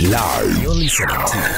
Live. You're listening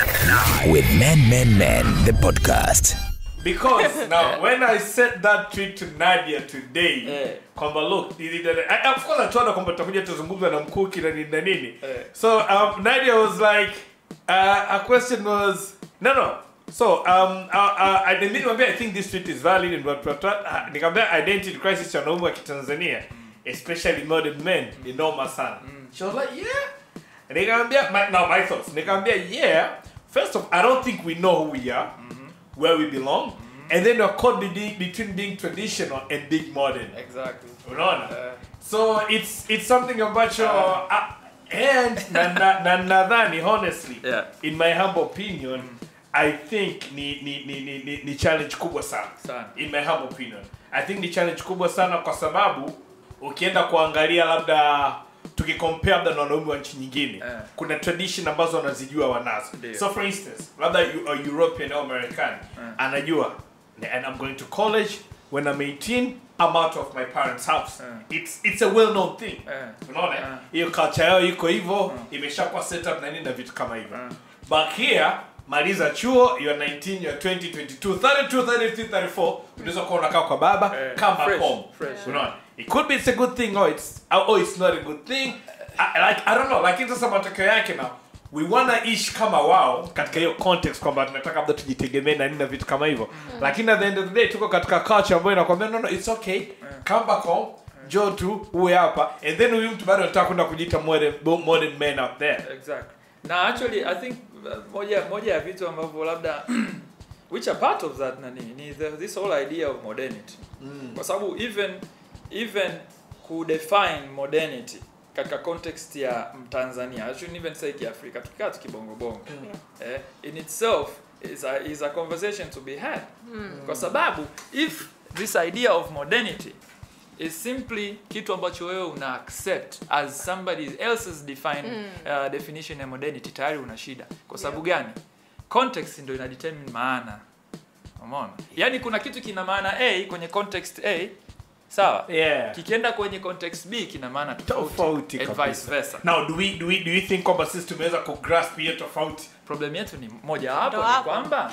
to with Men Men Men the podcast. because now when I sent that tweet to Nadia today Eh. kwamba look nili- I- of course natuona kwamba tutakuja tuzungumza na mkuki na nini na nini Eh. so um, Nadia was like uh, a question was no no so um, uh, uh, I nilimwambia I think this tweet is valid and what what what uh, nikamwambia identity crisis cha wanaume wa Kitanzania especially modern men ni noma sana she was like yeah nikamwambia my, now my thoughts nikamwambia yeah first of I don't think we know who we are where we belong and then we're caught between, between being traditional and being modern exactly unaona Eh. so it's it's something ambacho uh, and na na- na nadhani honestly Yeah. in my humble opinion i think ni ni, ni, ni, ni ni challenge kubwa sana Sana. in my humble opinion i think ni challenge kubwa sana kwa sababu ukienda kuangalia labda tukikompare labda na wanaume wa nchi nyingine Eh. kuna tradition ambazo wanazijua wanazo Ndio. so for instance labda you- a european au american anajua and i'm going to college when i'm 18 i'm out of my parents house Eh. it's it's a well known thing Eh. unaona Eh. hiyo culture yao iko hivyo imeshakuwa set up na nini na vitu kama hivyo but here maliza chuo you're 19 you're 20 22 32 33 34 unaweza kuwa unakaa kwa baba Eh, come back fresh, home fresh. unaona it could be it's a good thing or it's or it's not a good thing I, like i don't know lakini sasa matokeo yake na we wanna ishi kama wao katika hiyo context kwamba tunataka labda tujitegemee na nini na vitu kama hivyo lakini at the end of the day tuko katika culture ambayo inakwambia no no it's okay come back home jo tu uwe hapa and then huyu mtu bado anataka kwenda kujiita modern, modern man out there exactly na actually i think uh, moja moja ya vitu ambavyo labda which are part of that nani ni the, this whole idea of modernity kwa sababu even even kudefine modernity katika context ya mtanzania I shouldn't even say kiafrika tukikaa tukibongobongo eh, in itself is a, is a conversation to be had kwa sababu if this idea of modernity is simply kitu ambacho wewe una accept as somebody else's define, uh, definition ya modernity tayari una shida kwa sababu gani context ndio ina determine maana umeona yaani kuna kitu kina maana a kwenye context a sawa yeah kikienda kwenye context b kina maana tofauti tofauti and kabisa. vice versa now do we do we do we think kwamba sisi tumeweza kugrasp hiyo tofauti problem yetu ni moja wapo Ndo ni hapo. kwamba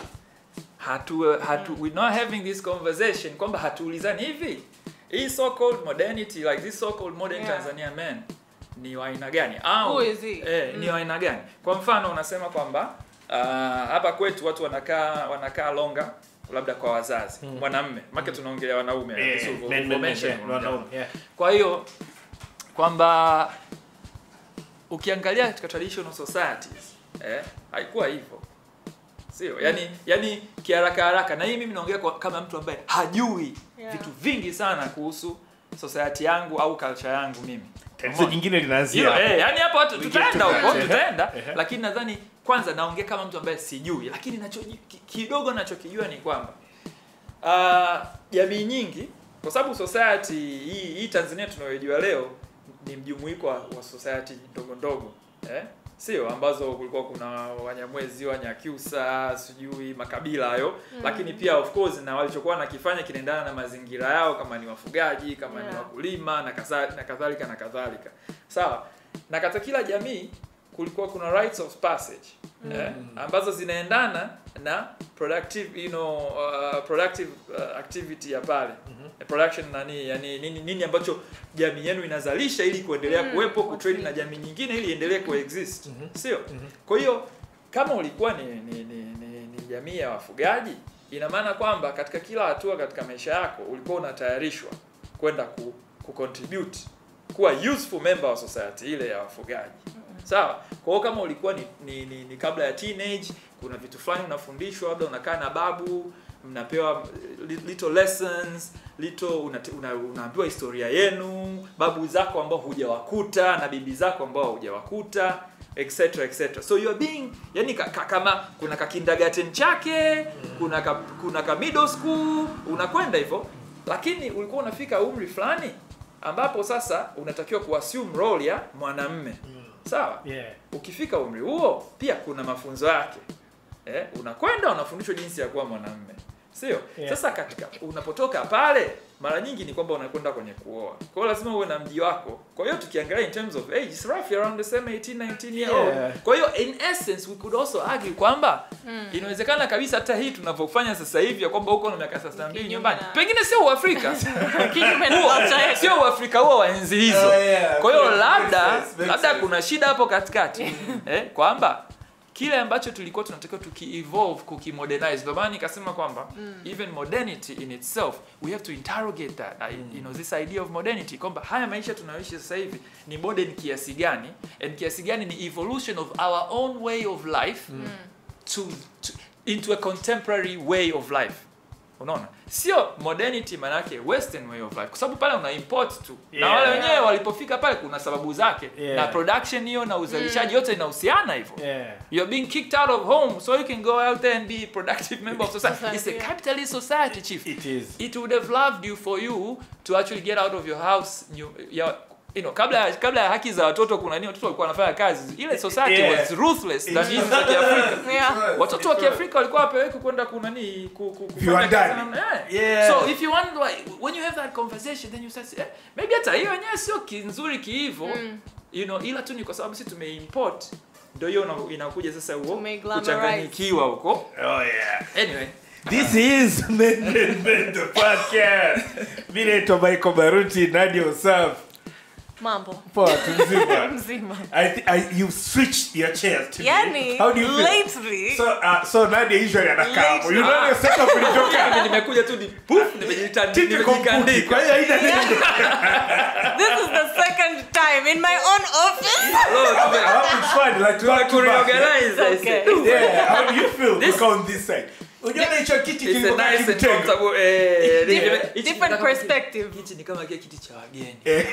hatu, hatu we not having this conversation kwamba hatuulizani hivi hii so called modernity like this so called modern Yeah. Tanzania man ni wa aina gani au Who is he? eh, ni wa aina gani kwa mfano unasema kwamba uh, hapa kwetu watu wanakaa wanakaa longa labda kwa wazazi mwanamme make tunaongelea wanaume Eh, this is men- men- men, information yeah, wanaume, yeah. kwa hiyo kwamba ukiangalia katika traditional societies eh, haikuwa hivyo sio yani yani kiharaka haraka na hii mimi naongea kwa- kama mtu ambaye hajui Yeah. vitu vingi sana kuhusu society yangu au culture yangu mimi tatizo jingine linaanzia Hilo, hapo. eh, yani hapo watu We get tutaenda to huko that. tutaenda Ehe. lakini nadhani kwanza naongea kama mtu ambaye sijui lakini nacho ki- kidogo nachokijua ni kwamba ah, jamii nyingi kwa sababu society hii, hii Tanzania tunayojua leo ni mjumuiko wa, wa society ndogo ndogo eh? sio ambazo kulikuwa kuna Wanyamwezi, Wanyakyusa, sijui makabila hayo lakini pia of course na walichokuwa nakifanya kinaendana na mazingira yao, kama ni wafugaji, kama ni Yeah. wakulima na kadha- na kadhalika na kadhalika, sawa. Na katika kila jamii kulikuwa kuna rites of passage eh, ambazo zinaendana na productive you know, uh, productive uh, activity ya pale Eh, production nani yani nini, nini ambacho jamii yenu inazalisha ili kuendelea Mm, kuwepo kutrade okay. na jamii nyingine ili iendelee kuexist sio kwa hiyo kama ulikuwa ni, ni, ni, ni, ni jamii ya wafugaji ina maana kwamba katika kila hatua katika maisha yako ulikuwa unatayarishwa kwenda ku, ku contribute kuwa useful member wa society ile ya wafugaji sawa kwa hiyo kama ulikuwa ni, ni, ni, ni kabla ya teenage kuna vitu fulani unafundishwa labda unakaa na babu mnapewa li- little lessons little unate- una, unaambiwa historia yenu babu zako ambao hujawakuta na bibi zako ambao hujawakuta etc etc so you are being yani ka, ka, kama kuna ka kindergarten chake kuna ka, kuna ka middle school unakwenda hivyo lakini ulikuwa unafika umri fulani ambapo sasa unatakiwa kuassume role ya mwanamme sawa yeah ukifika umri huo pia kuna mafunzo yake eh, unakwenda unafundishwa jinsi ya kuwa mwanamme sio Yeah. sasa katika unapotoka pale mara nyingi ni kwamba unakwenda kwenye kuoa kwa hiyo lazima uwe na mji wako kwa hiyo tukiangalia in terms of age it's roughly around the same 18 19 year old Yeah. kwa hiyo in essence we could also argue kwamba inawezekana kabisa hata hii tunavyofanya sasa hivi ya kwamba uko na miaka 32 Kinyume nyumbani na- pengine sio uafrika Kinyume na Huo- culture yetu. sio uafrika huo wa enzi hizo Oh, yeah. kwa hiyo Makes labda sense, makes labda sense. kuna shida hapo katikati eh, kwamba kile ambacho tulikuwa tunatakiwa tuki-evolve kukimodernize ndio maana nikasema kwamba even modernity in itself we have to interrogate that I- you know this idea of modernity kwamba haya maisha tunayoishi sasa hivi ni modern kiasi gani and kiasi gani ni evolution of our own way of life to, to into a contemporary way of life unaona sio modernity manake western way of life kwa sababu pale una import tu na Yeah. wale wenyewe walipofika pale kuna sababu zake Yeah. na production hiyo na uzalishaji yote inahusiana hivyo Yeah. You're being kicked out of home so you can go out there and be a productive member of society. It's a Yeah. capitalist society, chief. It is. It would have loved you for you to actually get out of your house. You, ya- you know, kabla ya- kabla ya haki za watoto kuna nini watoto walikuwa wanafanya kazi. Ile society Yeah. was ruthless than hizi za Kiafrika. Yeah. Watoto wa Kiafrika walikuwa wapeleki kwenda kunani ku, ku, kufanya Viwandani. kazi namna- yeah. Yeah. So if you want like, when you have that conversation then you start eh, maybe hata hiyo yenyewe sio kinzuri kiivo. You know, ila tu ni kwa sababu sisi tumeimport ndio hiyo una- inakuja sasa huo Tumeiglamorize. kuchanganyikiwa huko. Oh yeah. Anyway, This is Men Men Men the podcast. Mimi naitwa Michael Baruti, Nadia Usaf. Mambo. Poa tu mzima. Mzima. I, th- I you switched your chairs today. Yani, How do you feel? lately, So uh, so Nadia usually anakaa hapo. You know Ah. your setup ilitoka. mimi nimekuja tu ni poof nimejitandika Typical Mkuki. Kwa nimejikandika. hiyo haina neno. this is the second time in my own office. Hello, tume- How it's fun like tume back to back. kureorganize, I It's say. okay. Yeah, how do you feel This- kukaa on this side? Unaona hicho kiti It's a kilikuwa nice and kimtengo. comfortable, eh, ni- Different- hichi ni different kama perspective. kiti- Hichi ni kama kile kiti cha wageni. Eh.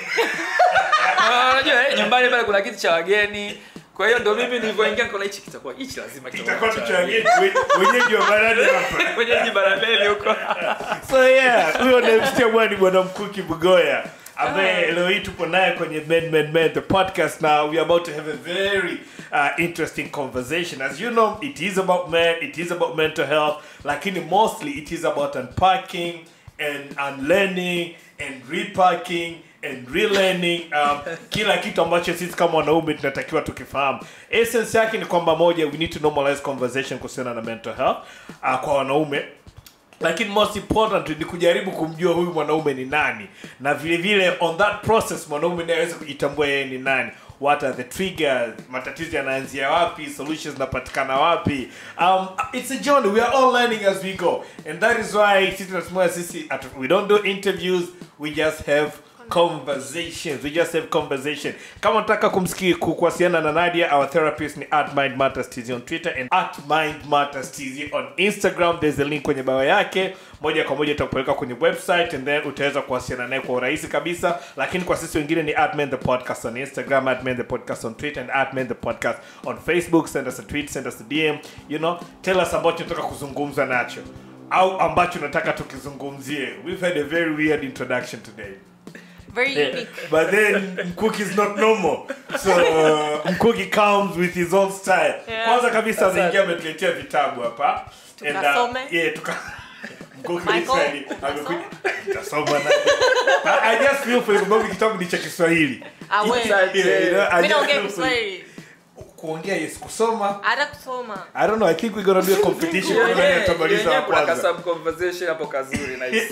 Ah, Unajua eh, nyumbani pale kuna kiti cha wageni. Kwa hiyo ndo mimi nilivyoingia nikaona hichi kitakuwa hichi lazima Kitakuwa kitakuwa tu cha cha wageni. wageni. Wenyeji wa barani hapa. Kwenye jiji barabeli huko. so yeah huyo namsikia bwana ni bwana mkuki bugoya ambaye leo hii tupo naye kwenye men men men the podcast now we are about to have a very uh, interesting conversation as you know it is about men it is about mental health lakini mostly it is about unpacking and unlearning and repacking and relearning um, kila kitu ambacho sisi kama wanaume tunatakiwa tukifahamu essence yake ni kwamba moja we need to normalize conversation kuhusiana na mental health uh, kwa wanaume lakini most important ni kujaribu kumjua huyu mwanaume ni nani na vile vile on that process mwanaume naye aweze kujitambua yeye ni nani what are the triggers matatizo yanaanzia wapi solutions zinapatikana wapi um, it's a journey we are all learning as we go and that is why sisi tunasema sisi atu- we don't do interviews we just have conversations we just have conversation kama unataka kumsikia ku- kuwasiliana na nadia our therapist ni at mind matters tz on twitter and at mind matters tz on instagram there's a link kwenye bao yake moja kwa moja itakupeleka kwenye website and then utaweza kuwasiliana naye kwa urahisi kabisa lakini kwa sisi wengine ni at men the podcast on instagram at men the podcast on twitter and at men the podcast on facebook send us a tweet send us a dm you know tell us ambacho unataka kuzungumza nacho au ambacho unataka tukizungumzie we've had a very weird introduction today Very Yeah. unique. But then Mkuki is not normal. So uh, Mkuki comes with his own style. Yeah. Kwanza kabisa ameingia ametuletea vitabu hapa. And, uh, Tukasome. yeah, tuka Mkuki Michael, Israeli amekuja tutasoma na. I, I just feel for you, sababu kitabu ni cha Kiswahili. Ah, we. Yeah, you know, I Mimi just naongea feel for you. Kiswahili. Kuongea yes, kusoma. Hata kusoma. I don't know, I think we're gonna do a competition kwa nani atamaliza wa kuna kwanza. kasub conversation hapo kazuri nice.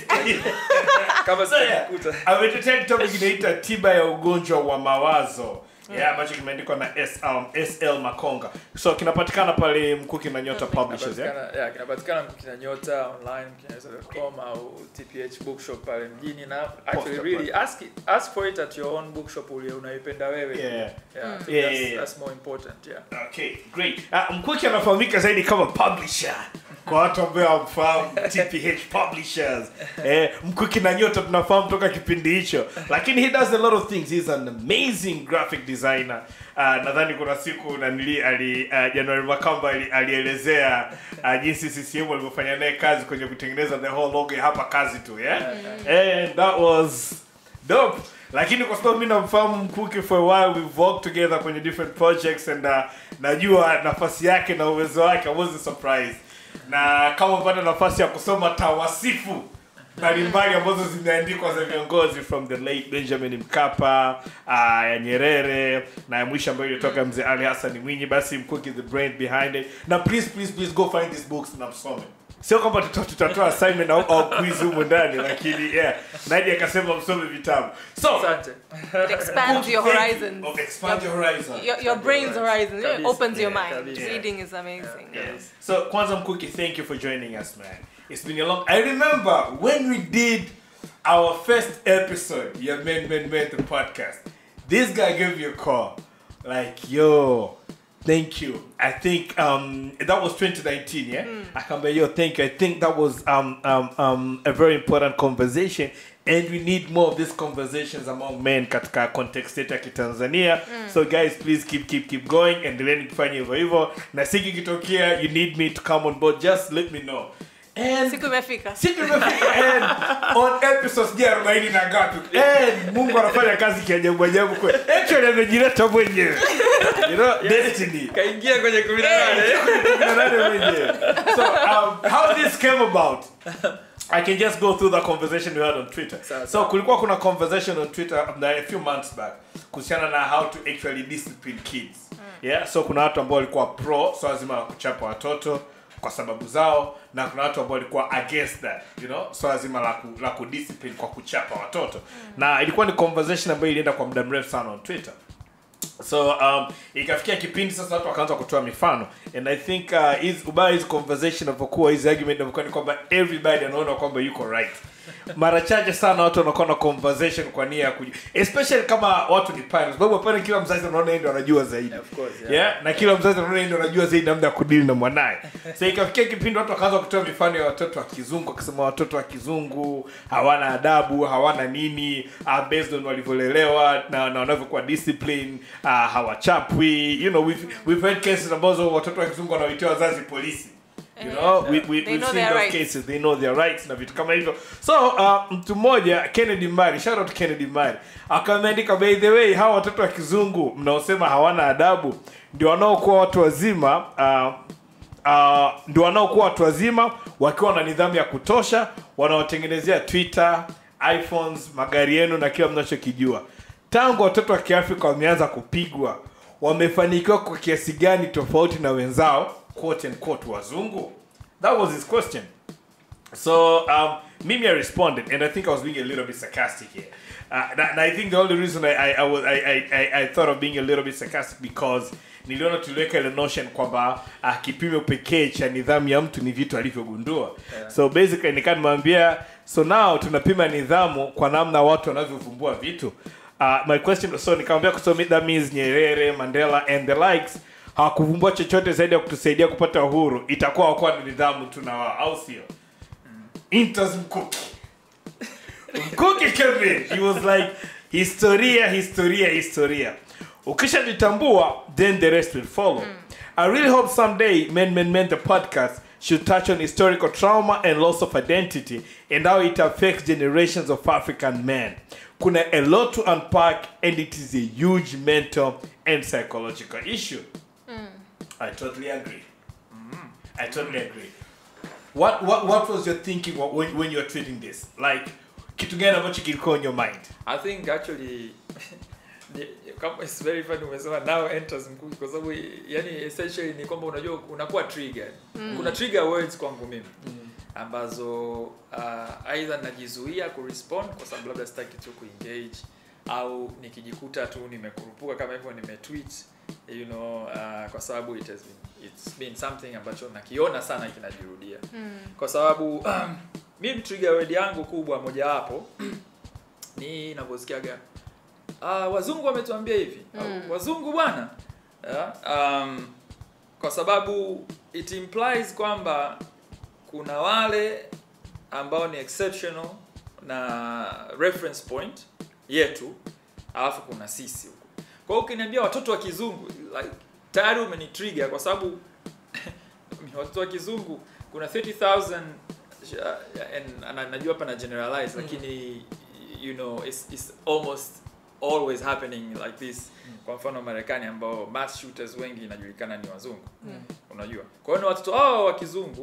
Kama So, yeah, sitakuta. ametetea kitabu kinaita tiba ya ugonjwa wa mawazo yeah, ambacho kimeandikwa na S, um, sl makonga so kinapatikana pale mkuki na nyota publishers yeah? Kinapatikana- yeah, kinapatikana kina nyota online kinaweza.com au tph bookshop pale mjini na actually Posta really ask, it, ask for it at your own bookshop ule unaipenda wewe Yeah. yeah, I think Yeah, that's, yeah, yeah. that's more important yeah okay great uh, mkuki anafahamika zaidi kama publisher kwa watu ambao wamfahamu tph publishers eh, mkuki na nyota tunafahamu toka kipindi hicho lakini he does a lot of things he's an amazing graphic designer uh, nadhani kuna siku nanili ali uh, januari makamba ali, alielezea uh, jinsi ccm walivyofanya naye kazi kwenye kutengeneza the whole logo ya hapa kazi tu yeah? and that was dope lakini kwa sababu mi namfahamu mkuki for a while we've worked together kwenye different projects and uh, najua nafasi yake na uwezo wake i wasn't surprised na kama upata nafasi ya kusoma tawasifu mbalimbali ambazo zimeandikwa za viongozi from the late benjamin mkapa uh, ya nyerere na ya mwisho ambayo ilitoka mzee ali hassan mwinyi basi mkuki the brain behind it na please please please go find these books na msome sio kwamba tuta- tutatoa assignment au, au quiz humu ndani lakini yeah naidi akasema msome vitabu so asante It expands your thank you. horizons. Oh, expand your horizon Your, your brain's horizon. It Kabisa. opens your Yeah, mind. kabisa. Reading is amazing. Yes. So Kwanzaa Mkuki, thank you for joining us, man. It's been a long. I remember when we did our first episode, your Men Men Men the podcast. This guy gave you a call, like, yo, thank you. I think um that was 2019, yeah. I come by, yo, thank you. I think that was um um um a very important conversation. And we need more of these conversations among men katika context yetu ya kitanzania so guys please keep keep keep going endeleeni kufanya hivyo hivyo na siku ikitokea you need me to come on board just let me know and Siku imefika. siku imefika and on episode sijui arobaini na ngapi and mungu anafanya kazi kiajabu ajabu kwe actually amejileta mwenyewe you know destiny kaingia kwenye kumi na nane Nani mwenyewe. so um, how this came about I can just go through the conversation we had on Twitter. Sawa, So kulikuwa kuna conversation on Twitter um, a few months back kuhusiana na how to actually discipline kids. Yeah, so kuna watu ambao walikuwa pro swala zima la kuchapa watoto kwa sababu zao na kuna watu ambao walikuwa against that, you know, swala zima la ku, la kudiscipline kwa kuchapa watoto. Na ilikuwa ni conversation ambayo ilienda kwa muda mrefu sana on Twitter so um, ikafikia kipindi sasa watu wakaanza kutoa mifano and i think uh, hizi ubaya hizi conversation inavyokuwa hizi argument inavyokuwa ni kwamba everybody anaona kwamba yuko right mara chache sana watu wanakuwa na conversation kwa nia ya kuji especially kama watu ni parents sababu pale kila mzazi anaona yeye ndio anajua zaidi Of course, yeah. yeah na kila mzazi anaona yeye ndio anajua zaidi namna ya kudili na mwanaye so ikafikia kipindi watu wakaanza kutoa mifano ya watoto wa kizungu wakisema watoto wa kizungu hawana adabu hawana nini uh, based on walivyolelewa na, na wanavyokuwa discipline uh, hawachapwi you know we've, we've heard cases ambazo watoto wa kizungu wanaoitia wazazi polisi you know we, we, They we've know seen their those rights. cases they know their rights na vitu kama hivyo so uh, mtu mmoja kennedy mari shout out kennedy mari akameandika by the way hawa watoto wa kizungu mnaosema hawana adabu ndio wanaokuwa watu wazima uh, uh, ndio wanaokuwa watu wazima wakiwa na nidhamu ya kutosha wanaotengenezea twitter iphones magari yenu na kila mnachokijua tangu watoto wa kiafrika wameanza kupigwa wamefanikiwa kwa kiasi gani tofauti na wenzao quote and quote wazungu that was his question so um, mimi I responded, and I think I was being a little bit sarcastic here. Uh, and, and I think the only reason I I, I, was, I, I, I, I thought of being a little bit sarcastic because niliona tuliweka ile notion kwamba uh, kipimo pekee cha nidhamu ya mtu ni vitu alivyogundua Yeah. so basically nikaa nimwambia so now tunapima nidhamu kwa namna watu wanavyovumbua vitu uh, my question so nikamwambia so that means nyerere mandela and the likes hawakuvumbua chochote zaidi ya kutusaidia kupata uhuru itakuwa wakuwa na nidhamu tu na wao au sio Intas Mkuki. Mkuki came in. He was like, historia, historia, historia. Ukishajitambua, then the rest will follow. I really hope someday Men Men Men the podcast should touch on historical trauma and loss of identity and how it affects generations of African men. Kuna a lot to unpack and it is a huge mental and psychological issue. I totally agree. I totally agree. What what what was your thinking wh- when when you were treating this? Like kitu gani ambacho kilikuwa on your mind? i think actually ni- kama it's very funny umesema now enters mkuki kwa sababu yani essentially ni kwamba unajua unakuwa triggered kuna trigger words kwangu mimi ambazo uh, aidha najizuia kurespond kwa sababu labda sitaki tu kuengage au nikijikuta tu nimekurupuka kama hivyo nimetweet you know uh, kwa sababu it has been, it's been something ambacho nakiona sana kinajirudia kwa sababu um, mimi trigger word yangu kubwa mojawapo ni navyosikiaga uh, wazungu wametuambia hivi au wazungu bwana yeah, um, kwa sababu it implies kwamba kuna wale ambao ni exceptional na reference point yetu alafu kuna sisi huko kwa hiyo ukiniambia watoto wa kizungu like tayari umenitrigger kwa sababu watoto wa kizungu kuna 30000 uh, and, and najua hapa na generalize lakini you know it's, it's almost always happening like this kwa mfano marekani ambao mass shooters wengi inajulikana ni wazungu unajua kwa hiyo ni watoto hao wa kizungu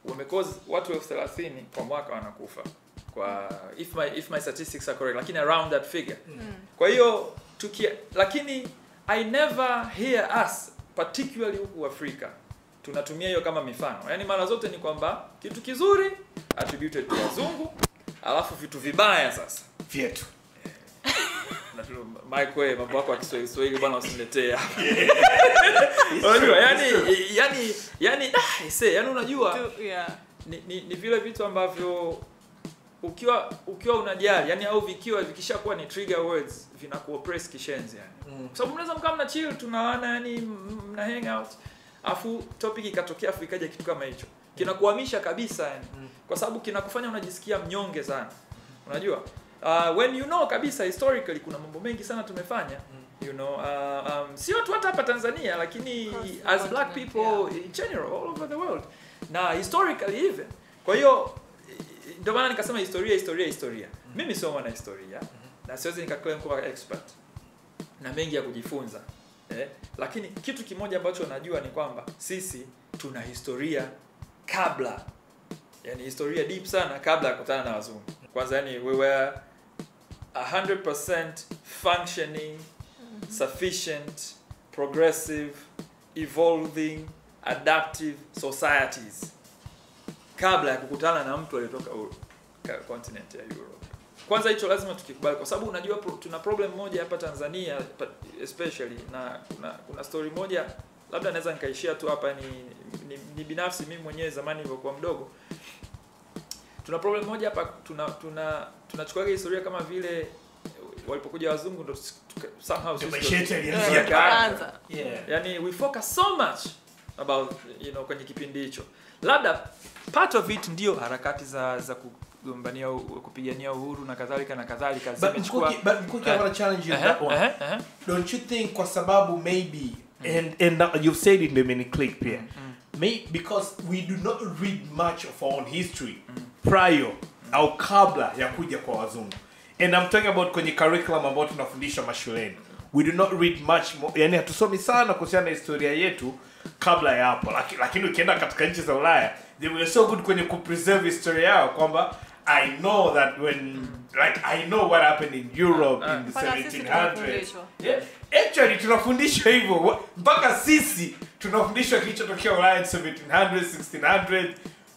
wamekozi watu elfu thelathini kwa mwaka wanakufa kwa if my if my statistics are correct lakini around that figure kwa hiyo tukia lakini i never hear us particularly huku afrika tunatumia hiyo kama mifano yaani mara zote ni kwamba kitu kizuri attributed to wazungu alafu vitu vibaya sasa vyetu na tu- Mike wewe mambo yako ya Kiswahili Kiswahili bwana usiniletee hapa. Unajua yani yani yani ah, ise yani unajua To- yeah. ni, ni, ni vile vitu ambavyo ukiwa ukiwa unajali yani au vikiwa vikishakuwa ni trigger words vinakuoppress kishenzi yani Mm. kwa sababu mnaweza mkaa mna chill tunawana yani m- mna hang out afu topic ikatokea afu ikaja kitu kama hicho kinakuhamisha kabisa yani kwa sababu kinakufanya unajisikia mnyonge sana unajua uh, when you know kabisa historically kuna mambo mengi sana tumefanya you know uh, um, sio tu hata hapa Tanzania lakini Across the as black continent, people in general all over the world na historically even kwa hiyo i- ndio maana nikasema historia historia historia mimi sio mwana historia na siwezi nikaclaim kuwa expert na mengi ya kujifunza eh? lakini kitu kimoja ambacho najua ni kwamba sisi tuna historia kabla yani historia deep sana kabla ya kukutana na wazungu kwanza yani we were 100% functioning sufficient progressive evolving adaptive societies kabla ya kukutana na mtu aliyetoka Ur- ka- continent ya Europe. Kwanza hicho lazima tukikubali, kwa sababu unajua pro, tuna problem moja hapa Tanzania pa- especially, na kuna kuna story moja labda naweza nikaishia tu hapa, ni, ni, ni binafsi mimi mwenyewe zamani nilivyokuwa mdogo, tuna problem moja hapa, tuna tuna tunachukuaga historia kama vile walipokuja wazungu ndo tuka- somehow Ndio sisi maisha yetu ndo- yalianzia Yeah. Tukaanza. Yeah. yani we focus so much about you know kwenye kipindi hicho labda part of it ndio harakati za za kugombania u- kupigania uhuru na kadhalika na kadhalika But zimechukua Mkuki, but Mkuki, I Eh. want to challenge you on Ehe, that one. ehe, ehe. Don't you think kwa sababu maybe and and now you've said it in the mini click here. May, because we do not read much of our own history prior au kabla ya kuja kwa wazungu. And I'm talking about kwenye curriculum ambayo tunafundishwa mashuleni. We do not read much more, yani hatusomi sana kuhusiana na historia yetu kabla ya hapo. Laki- Lakini ukienda katika nchi za Ulaya, they were so good kwenye kupreserve historia yao kwamba I know that when like I know what happened in Europe in the Mpaka sisi 1700s. tunafundishwa. Yeah, actually tunafundishwa hivyo Wa- mpaka sisi tunafundishwa kilichotokea Ulaya in 1700s, 1600s,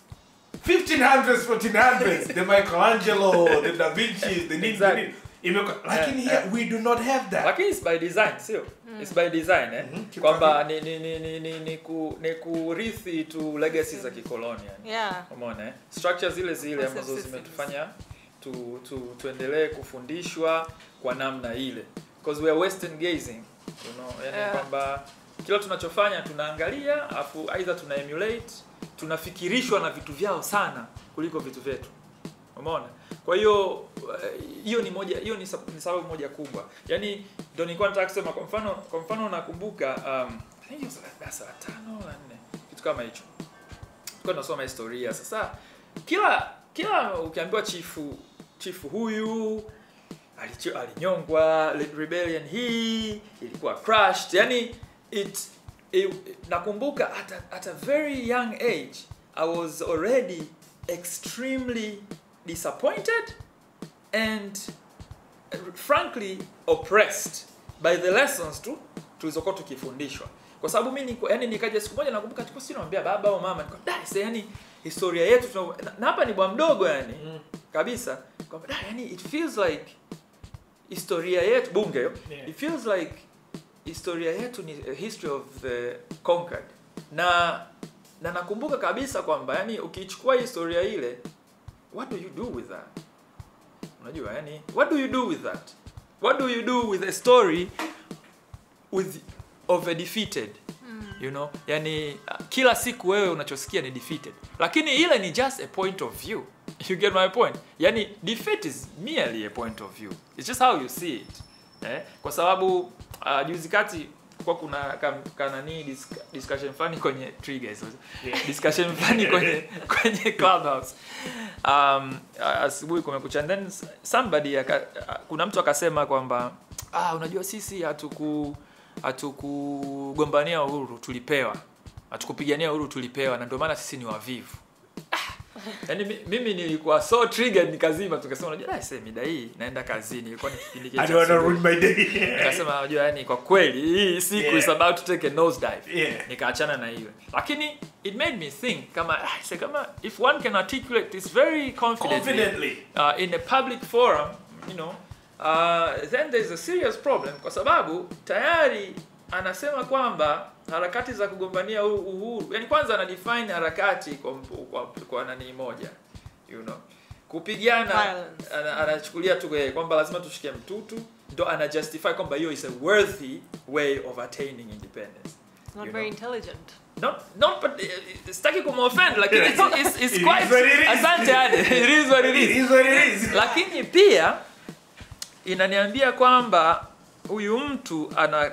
1500s, 1400s, the Michelangelo, the Da Vinci, the nini, the Exactly. nini. Imekuwa- lakini Eh, here we do not have that. lakini it's by design sio it's by design eh Mhm. kwamba ni ni ni ni ni, ni, ku, ni kurithi tu legacy za kikoloni yani Yeah. umeona eh? structure zile zile Concept ambazo systems. zimetufanya tu, tu, tuendelee kufundishwa kwa namna ile because we are western gazing you know yani Yeah. kwamba kila tunachofanya tunaangalia afu aidha tuna emulate tunafikirishwa na vitu vyao sana kuliko vitu vyetu umeona kwa hiyo eh, hiyo ni moja hiyo ni, sab- ni sababu moja kubwa yaani ndio nilikuwa nataka kusema kwa mfano kwa mfano nakumbuka um, I think it was like darasa la tano la nne kitu kama hicho tulikuwa tunasoma historia sasa kila kila ukiambiwa chifu chifu huyu alicho- alinyongwa re- rebellion hii ilikuwa crushed yani it, it nakumbuka at a, at a very young age i was already extremely disappointed and uh, frankly oppressed by the lessons tu tulizokuwa tukifundishwa kwa sababu mi niko yani nikaja siku moja nakumbuka tulikuwa sisi naambia baba au mama niko da sasa yani historia yetu tuna- na- na hapa ni bwa mdogo yani kabisa kwamba da yani it feels like historia yetu bunge hiyo Yeah. it feels like historia yetu ni a history of the conquered na na nakumbuka kabisa kwamba yani ukichukua historia ile what do you do with that unajua yani what do you do with that what do you do with a story with of a defeated you know yani uh, kila siku wewe unachosikia ni defeated lakini ile ni just a point of view you get my point yani defeat is merely a point of view it's just how you see it eh? kwa sababu uh, juzi kati kwa kuna kam- kanani dis- discussion fulani kwenye triggers Yeah. discussion fulani kwenye kwenye clubhouse um, asubuhi kumekucha and then somebody aka, kuna mtu akasema kwamba ah, unajua sisi hatuku hatukugombania uhuru tulipewa hatukupigania uhuru tulipewa na ndio maana sisi ni wavivu yaani mi- mimi nilikuwa so triggered nikazima tukasema unajua "Ah, see, mida hii naenda kazini ilikuwa ni kipindi kile I cha don't wanna asubuhi." ruin my day. nikasema unajua yani kwa kweli hii siku Yeah. is about to take a nose dive Yeah. nikaachana na hiyo lakini it made me think kama ah, say, kama if one can articulate this very confidently, Confidently. Uh, in a public forum you know uh, then there's a serious problem kwa sababu tayari anasema kwamba harakati za kugombania u- uhuru yani kwanza ana define harakati kwa, mpu- kwa, kwa nani moja you know kupigana Violence. ana- anachukulia tu eh, kwamba lazima tushike mtutu ndo ana justify kwamba hiyo is a worthy way of attaining independence Not You very know. intelligent. not not but uh, sitaki kumoffend lakini it's, it's, it's It quite is what it is. asante Ade. it is what it It is is what it is. lakini pia inaniambia kwamba huyu mtu ana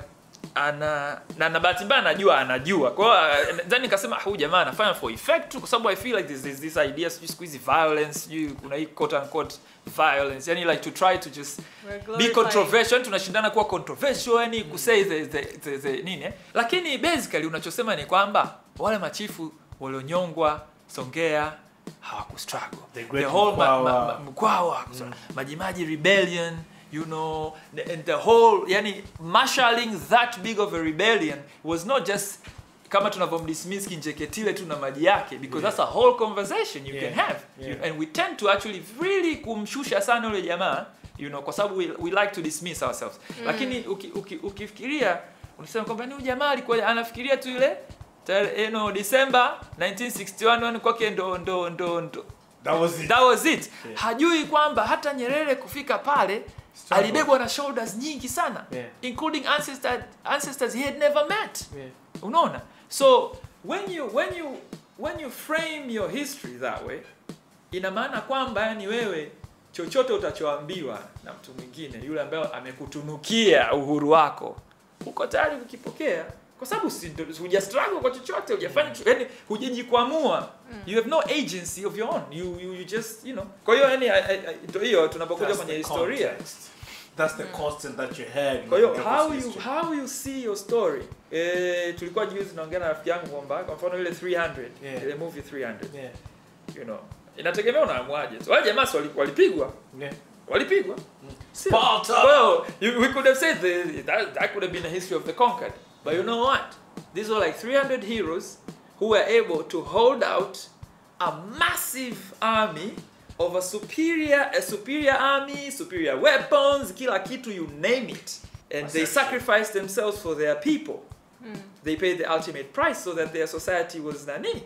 ana na na bahati mbaya anajua anajua kwa hiyo uh, then nikasema "Ah, huyu jamaa anafanya for effect tu kwa sababu i feel like there's, there's this idea sijui siku hizi violence sijui kuna hii quote unquote violence yani like to try to just We're be glorifying- controversial yani tunashindana kuwa controversial yani kusay the, the, the, the nini eh? lakini basically unachosema ni kwamba wale machifu walionyongwa Songea hawakustruggle The the great whole ma, ma, Mkwawa. ma, Mkwawa Majimaji rebellion you know the- and the whole yani marshalling that big of a rebellion was not just kama tunavyomdismiss Kinjeketile tu na maji yake because that's a whole conversation you Yeah. can have Yeah. you, and we tend to actually really kumshusha sana yule jamaa you know kwa sababu we, we like to dismiss ourselves lakini uki, uki, ukifikiria unasema kwamba ni huyu jamaa alikuwa anafikiria tu ile tare- you know December 1961 yani kwake ndo ndo ndo ndo That was it. that was it hajui kwamba hata nyerere kufika pale Struggle. alibebwa na shoulders nyingi sana Yeah. including ancestors, ancestors he had never met Yeah. unaona so when you when you when you frame your history that way ina maana kwamba yani wewe chochote utachoambiwa na mtu mwingine yule ambaye amekutunukia uhuru wako uko tayari kukipokea kwa sababu si ndo- huja struggle kwa chochote hujafanya cho- yani hujajikwamua you have no agency of your own you, you, you just you know kwa hiyo yani I- I- I- ndo hiyo tunapokuja That's kwenye the historia context. That's the constant that you had. kwa hiyo in how Jacob's you history. how you see your story eh, tulikuwa juzi naongea na rafiki yangu kwamba kwa mfano ile 300 Yeah. ile movie 300 Yeah. you know inategemea unaamuaje wale jamaa si wali- walipigwa Yeah. walipigwa Sio. Sparta! well you, we could have said the, that, that could have been a history of the conquered but you know what these were like 300 heroes who were able to hold out a massive army of a superior a superior army superior weapons kila kitu you name it and they Perception. sacrificed themselves for their people they paid the ultimate price so that their society was nani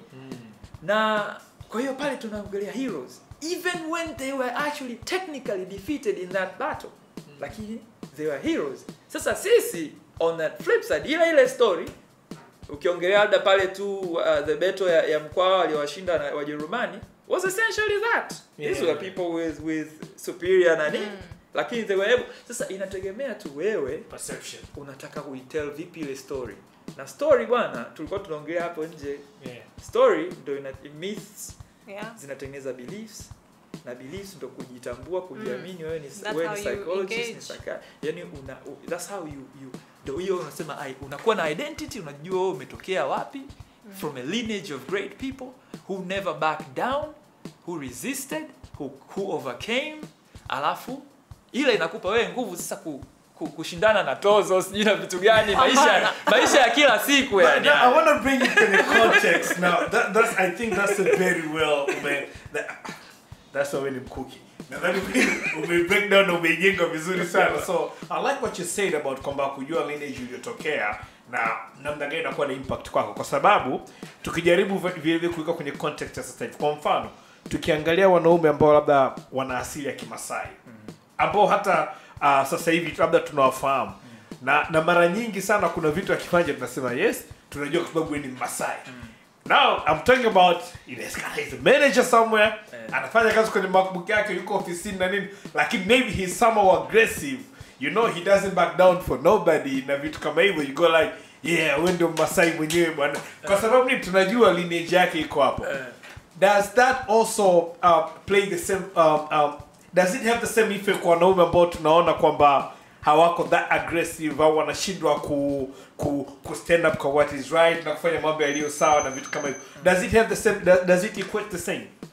na kwa hiyo pale tunaongelea heroes even when they were actually technically defeated in that battle lakini they were heroes sasa sisi on that flip side ile ile story ukiongelea labda pale tu uh, the battle ya, ya mkwawa waliowashinda na wajerumani was essentially that these Yeah. were people with with superior nani lakini they were able sasa inategemea tu wewe Perception. unataka kuitell vipi ile story na story bwana tulikuwa tunaongelea hapo nje Yeah. story ndo ina myths Yeah. zinatengeneza beliefs na beliefs ndo kujitambua kujiamini wewe ni That's wewe how ni you psychologist ni engage. psychi yani una u- that's how you you ndo hiyo unasema ai unakuwa na identity unajua wewe umetokea wapi from a lineage of great people who never backed down who resisted who, who overcame alafu ile inakupa wewe nguvu sasa ku, ku, kushindana na tozo sijui na vitu gani maisha maisha ya kila siku But yani now, I want to bring it in the context now. That, that's I think that's a very well man. That, that's why wewe ni mkuki. Nadhani ume- ume break down na umeijenga vizuri sana. So I like what you said about kwamba kujua lineage iliyotokea na namna gani inakuwa na impact kwako, kwa sababu tukijaribu vi- vile vile kuweka kwenye context ya sasa hivi, kwa mfano tukiangalia wanaume ambao labda wana asili ya Kimasai ambao hata uh, sasa hivi labda tunawafahamu na na mara nyingi sana kuna vitu akifanya tunasema yes tunajua kwa sababu yeye ni Masai now I'm talking about inawezekana he's a manager somewhere Eh. anafanya kazi kwenye MacBook yake yuko ofisini na nini lakini maybe he's somehow aggressive you know he doesn't back down for nobody na vitu kama hivyo you go like yeah wewe ndio Masai mwenyewe bwana kwa sababu ni tunajua lineage yake iko hapo Eh. does that also uh, play the same um, um, does it have the same effect kwa wanaume ambao tunaona kwamba hawako that aggressive au wanashindwa ku, ku, ku stand up kwa what is right na kufanya mambo yaliyo sawa na vitu kama hivyo does it have the same does, does it equate the same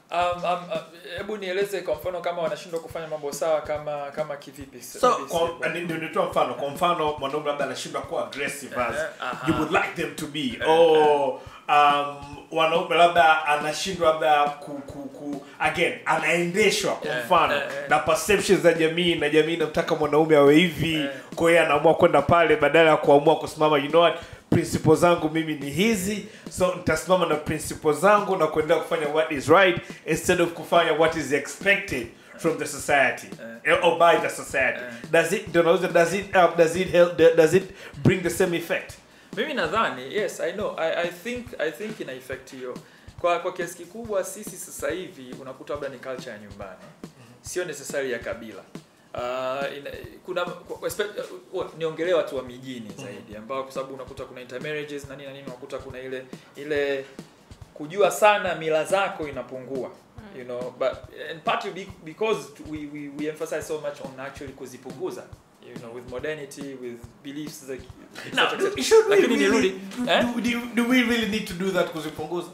um, um, uh, hebu nieleze kwa mfano kama wanashindwa kufanya mambo sawa kama kama kivipi so Maybe kwa- si- ni- ndio nitoa mfano kwa mfano mwanaume labda anashindwa kuwa aggressive as Eh, aha. you would like them to be or um, wanaume labda anashindwa labda ku, ku, ku again anaendeshwa kwa Eh, mfano eh, eh. na perceptions za jamii na jamii inamtaka mwanaume awe hivi Eh. kwa hiyo anaamua kwenda pale badala ya kuamua kusimama you know what principle zangu mimi ni hizi so nitasimama na principle zangu na kuendelea kufanya what is right instead of kufanya what is expected from the society eh. or by the society does it ndio nauliza, does it uh, does it help does it bring the same effect mimi nadhani yes i know I, i think i think ina effect hiyo kwa kwa kiasi kikubwa sisi sasa hivi unakuta labda ni culture ya nyumbani sio necessary ya kabila Uh, ina, kuna kwa- espe- uh, niongelee watu wa mijini zaidi ambao kwa sababu unakuta kuna intermarriages na nini na nini unakuta kuna ile ile kujua sana mila zako inapungua you know but and partly be- because we, we, we emphasize so much on actually kuzipunguza you know with modernity with beliefs like now etc., etc. should we lakini really, nirudi do, eh? do, do, do we really need to do that kuzipunguza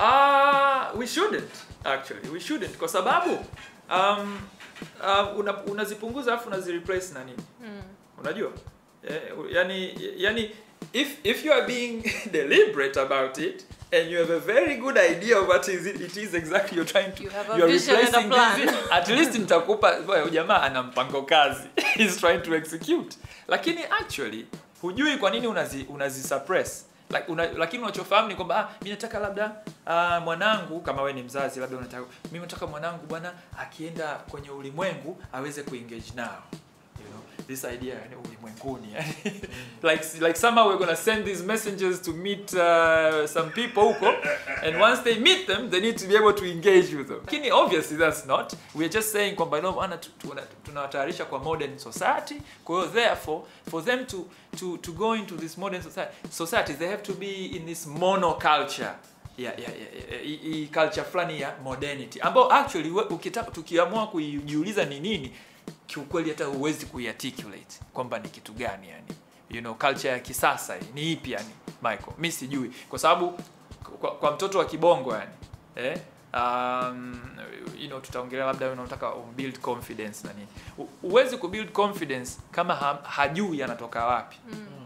Ah, we shouldn't actually. We shouldn't kwa sababu um, uh, una, unazipunguza alafu unazireplace na nini? Unajua? Eh, yani yani if if you are being deliberate about it and you have a very good idea of what is it, it is exactly you're trying to You have a you're vision and a replacing plan. this at least nitakupa boy, jamaa ana mpango kazi he's trying to execute lakini actually hujui kwa nini unazi unazi suppress like una, lakini unachofahamu ni kwamba ah, mimi nataka labda ah, mwanangu kama we ni mzazi labda unataka mimi nataka mwanangu bwana akienda kwenye ulimwengu aweze kuengage nao you know this idea yani ulimwenguni yani like like somehow we're gonna send these messengers to meet uh, some people huko and once they meet them they need to be able to engage with them lakini obviously that's not we're just saying kwamba no bwana tu- tuna- tunawatayarisha kwa modern society kwa hiyo therefore for them to to to go into this modern society society they have to be in this monoculture ya ya ya- ya- hii- hii culture fulani ya modernity ambao actually we- ukitaka tukiamua kujiuliza ni nini kiukweli hata huwezi kuiarticulate kwamba ni kitu gani yani you know culture ya kisasa hii ni ipi yani Michael mi sijui kwa sababu kwa, kwa mtoto wa kibongo yani eh um, you know tutaongelea labda wewe unataka build confidence na nini U- huwezi kubuild confidence kama ha, hajui anatoka wapi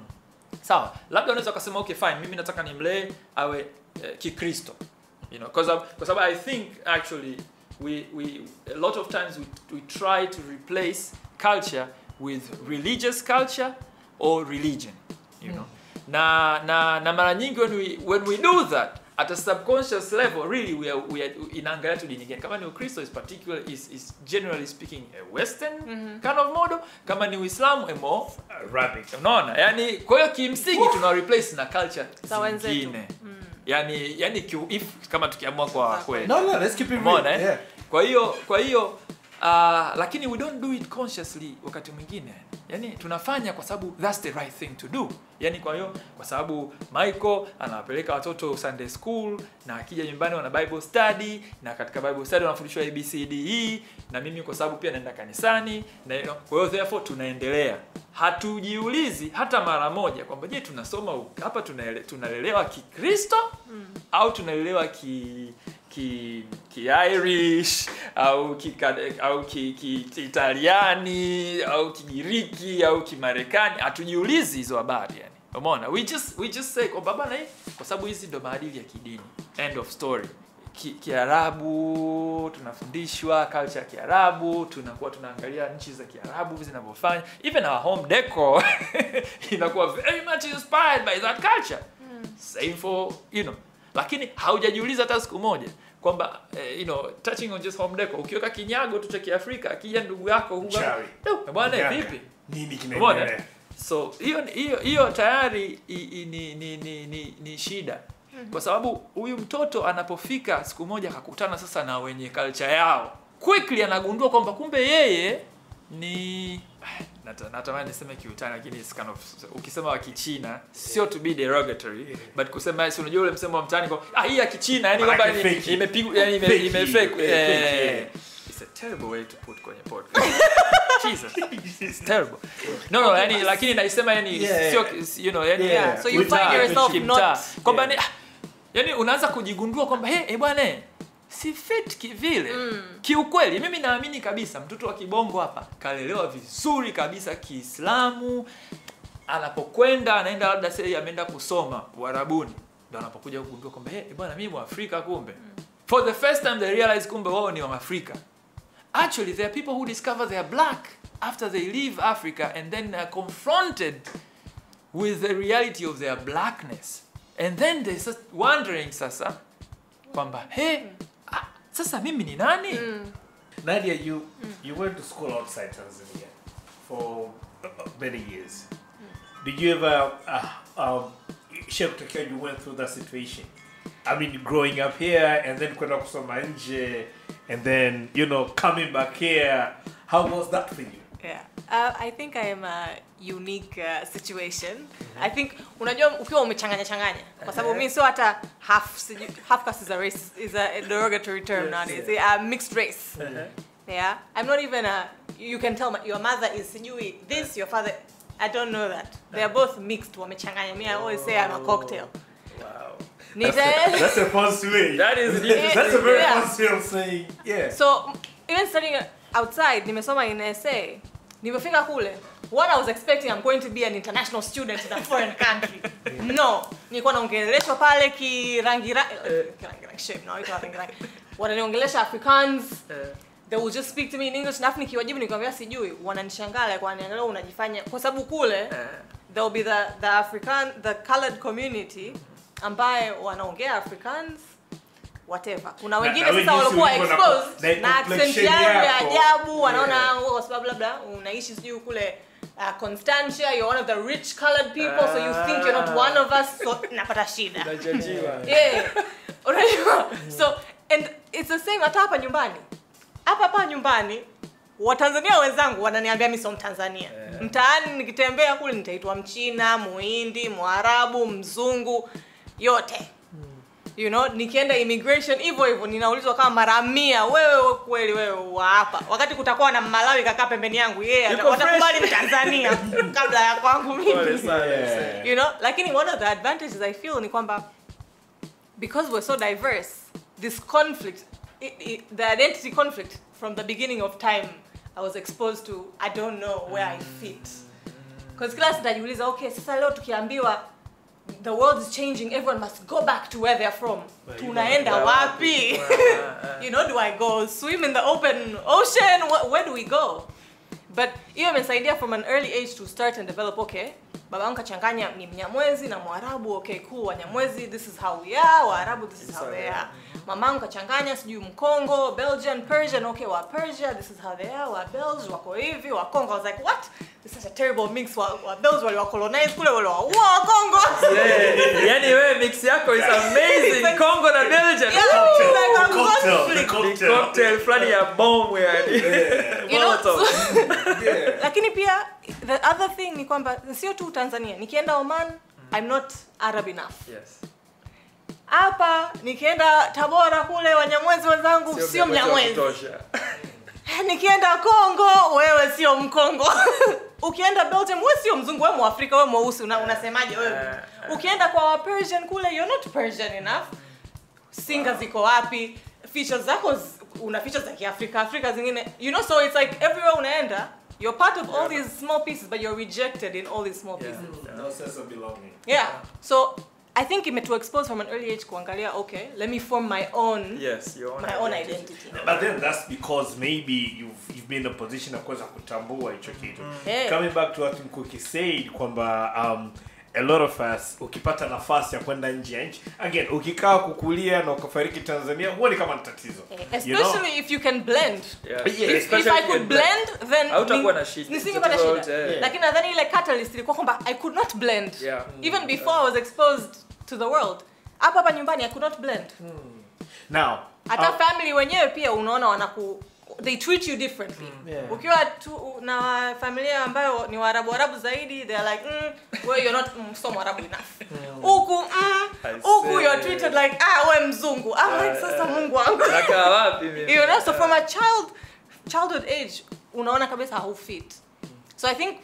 sawa labda unaweza ukasema okay fine mimi nataka nimlee awe eh, kikristo you know because kwa sababu i think actually we, we a lot of times we, we try to replace culture with religious culture or religion you know na na na mara nyingi when we when we do that at a subconscious level really we are, we are inaangalia tu dini gani kama ni ukristo is particular is, is generally speaking a western kind of model kama ni uislamu a more Arabic unaona yani kwa hiyo kimsingi tuna replace na culture Za wenzetu. zingine yani yani kiu, if kama tukiamua kwa Za kweli no no let's keep it Umeona, real eh? yeah kwa hiyo kwa hiyo uh, lakini we don't do it consciously wakati mwingine yani tunafanya kwa sababu that's the right thing to do yani kwa hiyo kwa sababu michael anawapeleka watoto sunday school na akija nyumbani wana bible study na katika bible study wanafundishwa abcde na mimi kwa sababu pia naenda kanisani na you know, kwa hiyo therefore tunaendelea hatujiulizi hata mara moja kwamba je tunasoma u- hapa tunaele, tunalelewa kikristo au tunalelewa ki ki ki Irish au ki au ki, ki, ki Italiani au Kigiriki au Kimarekani hatujiulizi hizo habari yani umeona we just we just say kwamba bana hii kwa sababu hizi ndo maadili ya kidini end of story Ki- Kiarabu tunafundishwa culture ya Kiarabu, tunakuwa tunaangalia nchi za Kiarabu zinavyofanya, even our home decor inakuwa very much inspired by that culture. Same for you know, lakini haujajiuliza hata siku moja kwamba eh, you know touching on just home decor, ukiweka kinyago tu cha Kiafrika, akija ndugu yako huwa Mchawi. "Du, bwana Mganga. vipi? nini Umeona? kinaendelea so hiyo hiyo hiyo tayari i, i, ni, ni, ni, ni, ni shida kwa sababu huyu mtoto anapofika siku moja akakutana sasa na wenye culture yao quickly anagundua kwamba kumbe yeye ni Nata- natamani niseme kiutani lakini it's kind of ukisema wa kichina sio to be derogatory but kusema si unajua ule msemo wa mtaani kwa ah hii ya kichina yani kwamba Manake ni- fake. imepigwa yani ime, Fake. ime fake Yeah, eh, fake, yeah. it's a terrible way to put kwenye podcast Jesus it's terrible no no yani lakini naisema yani Yeah. sio you know yani Yeah. So you kimtaa, find yourself kimtaa. not- kwamba Yeah. ni ah, yani unaanza kujigundua kwamba hey, eh bwana eh, si fit kivile kiukweli mimi naamini kabisa mtoto wa kibongo hapa kalelewa vizuri kabisa kiislamu anapokwenda anaenda labda sei ameenda kusoma uarabuni ndo anapokuja kugundua kwamba hey, bwana mimi mwafrika kumbe for the first time they realize kumbe wao ni waafrika actually there are people who discover they are black after they leave africa and then are confronted with the reality of their blackness and then they start wondering sasa kwamba he ah, sasa mimi ni nani Nadia, you you went to school outside Tanzania for uh, many years. Did you ever uh, um, share kutokea you went through that situation? I mean, growing up here and then kwenda kusoma nje and then you know coming back here. How was that for you? Yeah. Uh, I think I am a unique uh, situation. I think unajua ukiwa umechanganya changanya kwa sababu mimi sio hata half siju- half caste is a race is a derogatory term Yes, nowadays. Yeah, mixed race. Yeah. I'm not even a you can tell my, your mother is sijui this your father I don't know that. They are both mixed wamechanganya. Me I always say I'm a cocktail. wow. Nita That's a fancy way. that is Yeah. That's a very Yeah. fancy way of saying yeah. So even studying outside, nimesoma in SA. Nimefika kule. What I was expecting, I'm going to be an international student in a foreign country. No, nilikuwa naongeleshwa pale kirangi rangi. Kirangi rangi shape, no, ito rangi rangi. Wananiongelesha Afrikaans. Eh, They will just speak to me in English. Nafu nikiwajibu nikwambia sijui, wananishangaa kwa niangalia unajifanya kwa sababu kule eh. there will be the the African the colored community ambaye wanaongea Afrikaans whatever. Kuna wengine na sasa wewe jinsi walikuwa ulivyo na- exposed na na accent complexion yao ya yako. ajabu, wanaona Yeah. yeah. kwa sababu labda unaishi sijui kule uh, Constantia, you're one of the rich colored people so you think you're not one of us so napata shida. Unajajiwa. Yeah. Unajua? So and it's the same hata hapa nyumbani. Hapa hapa nyumbani Watanzania wenzangu wananiambia mimi sio Mtanzania. Mtaani nikitembea kule nitaitwa Mchina, Muhindi, Mwarabu, Mzungu, yote. You know, nikienda immigration hivyo hivyo ninaulizwa kama mara mia, wewe kweli wewe wa hapa. Wakati kutakuwa na Malawi kakaa pembeni yangu, yeye Yuko watakubali fresh. Mtanzania kabla ya kwangu mimi Pole sana, Yeah. msee. you know lakini one of the advantages i feel ni kwamba because we're so diverse this conflict i i the identity conflict from the beginning of time i was exposed to i don't know where i fit because kila sitajiuliza okay sasa leo tukiambiwa the world is changing everyone must go back to where they're from Where you tunaenda going? wapi you know do i go swim in the open ocean Wh- where do we go but hiyo imesaidia from an early age to start and develop okay baba yangu kachanganya ni mnyamwezi na mwarabu okay cool wanyamwezi this is how we are waarabu this is how they are mamangu kachanganya sijui mkongo belgian persian okay wa persia this is how they are wa belge wako hivi wa congo i was like what this is such a terrible mix wa, wa belge wali wa colonize kule wale wa wa congo Yeah, yani wewe mix yako is amazing Congo na Belgium Yeah, it's like a The cocktail, the conflict. Ni cocktail. cocktail fulani ya bomb yani You know, Molotov. Yeah. lakini pia the other thing ni kwamba sio tu tanzania nikienda oman i'm not arab enough Yes. hapa nikienda tabora kule wanyamwezi wenzangu Sio sio mnyamwezi wa mnyamwezi kutosha. nikienda congo wewe sio mkongo ukienda belgium we sio mzungu we mwafrika we mweusi una, unasemaje wewe Eh, ukienda kwa wa persian kule you're not persian enough singa ziko wapi features zako z- una features za kiafrika afrika zingine you know so it's like everywhere unaenda you're part of all these small pieces but you're rejected in all these small Yeah. pieces No sense of belonging. yeah so i think imetu expose from an early age kuangalia okay let me form my own Yes, your own my own identity. identity But then that's because maybe you've you've been in a position of kuweza kutambua hicho kitu. Yeah. Coming back to what Mkuki said kwamba um, a lot of us ukipata nafasi ya kwenda nje ya nchi again ukikaa kukulia na ukafariki Tanzania huoni kama ni tatizo. especially You know? if you can blend Yeah. Yeah, if, if Especially i if you could can blend. blend then Hautakuwa ni- na shida. nisingepata Tatizo shida lote, eh. lakini nadhani ile catalyst ilikuwa kwamba i could not blend Yeah. even before i was exposed to the world hapa hapa nyumbani i could not blend Now, hata uh, family wenyewe pia unaona wanaku they treat you differently Yeah. ukiwa tu na familia ambayo ni waarabu waarabu zaidi they're like mm, well, you're not mm, so mwarabu enough huku mm, I huku see. you're treated like ah we mzungu I'm like sasa mungu wangu Nakaa wapi mimi? you know so from a child childhood age unaona kabisa haufit so i think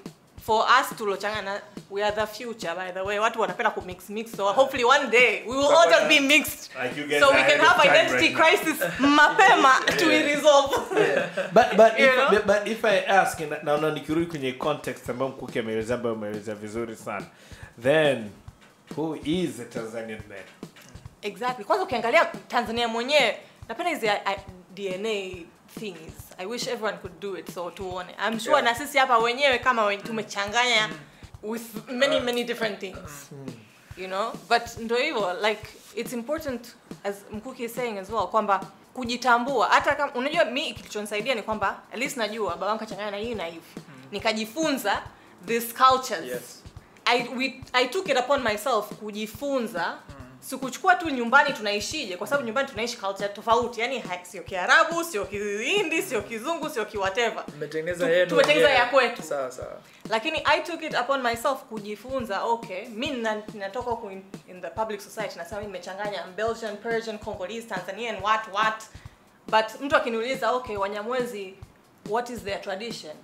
for us tulochangana we are the future by the way watu wanapenda kumix mix so hopefully one day we will all just be mixed Like you guys so we are can ahead of have time identity right now. crisis mapema to resolve but but You if, know? but, but if I ask na- naona nikirudi kwenye context ambayo mkuki ameelezea ambayo ameelezea vizuri sana then who is a Tanzanian man exactly kwanza ukiangalia tanzania mwenyewe napenda hizi I- I- dna things i wish everyone could do it so tuone i'm sure Yeah. na sisi hapa wenyewe kama wen- tumechanganya with many many different things you know but ndo hivyo like it's important as mkuki is saying as well kwamba kujitambua hata kama unajua mi kilichonisaidia ni kwamba at least najua babangu kachanganya na hii na hivi nikajifunza this cultures Yes. I, we, I took it upon myself kujifunza sikuchukua tu nyumbani tunaishije kwa sababu nyumbani tunaishi culture tofauti yani ha- sio kiarabu sio kihindi sio kizungu sio kiwhatever Mmetengeneza Tu- yenu tumetengeneza wenyewe. ya kwetu. Sawa sawa. lakini i took it upon myself kujifunza okay mi nina- ninatoka huku in, in the public society nasema mi nimechanganya belgian persian congolese tanzanian what what but mtu akiniuliza okay wanyamwezi what is their tradition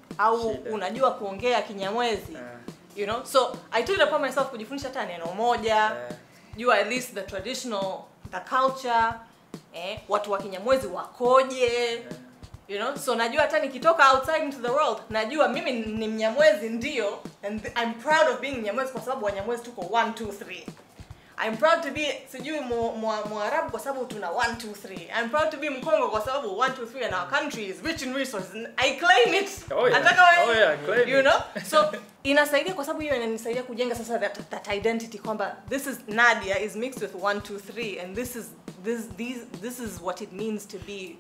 au Shida. unajua kuongea kinyamwezi Eh, you know so i took it upon myself kujifundisha hata neno moja eh, jua at least the traditional the culture eh, watu wa kinyamwezi wakoje you know so najua hata nikitoka outside into the world najua mimi ni mnyamwezi ndio and th- i'm proud of being mnyamwezi kwa sababu wanyamwezi tuko 1 2 3 I'm proud to be sijui mu- mu- mwarabu kwa sababu tuna 1 2 3 I'm proud to be mkongo kwa sababu 1 2 3 and our country is rich in resources And I claim it Oh, yeah. Nataka wewe- Oh, yeah, claim you it. know so inasaidia kwa sababu hiyo inanisaidia kujenga sasa that, that identity kwamba this is Nadia is mixed with 1 2 3 and this is this these this is what it means to be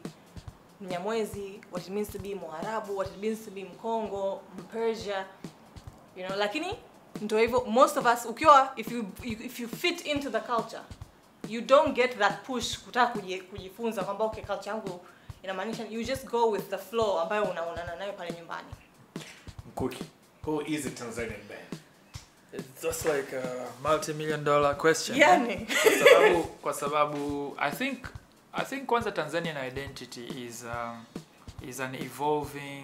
Mnyamwezi what it means to be Mwarabu what it means to be Mkongo Mpersia you know lakini ndio hivyo most of us ukiwa if you if you fit into the culture you don't get that push kutaka kuji- kujifunza kwamba okay culture yangu inamaanisha you just go with the flow ambayo unaonana nayo pale nyumbani mkuki who is a Tanzanian man It's just like a multi-million dollar question. yani Kwa sababu kwa sababu I think I think kwanza Tanzanian identity is um, is an evolving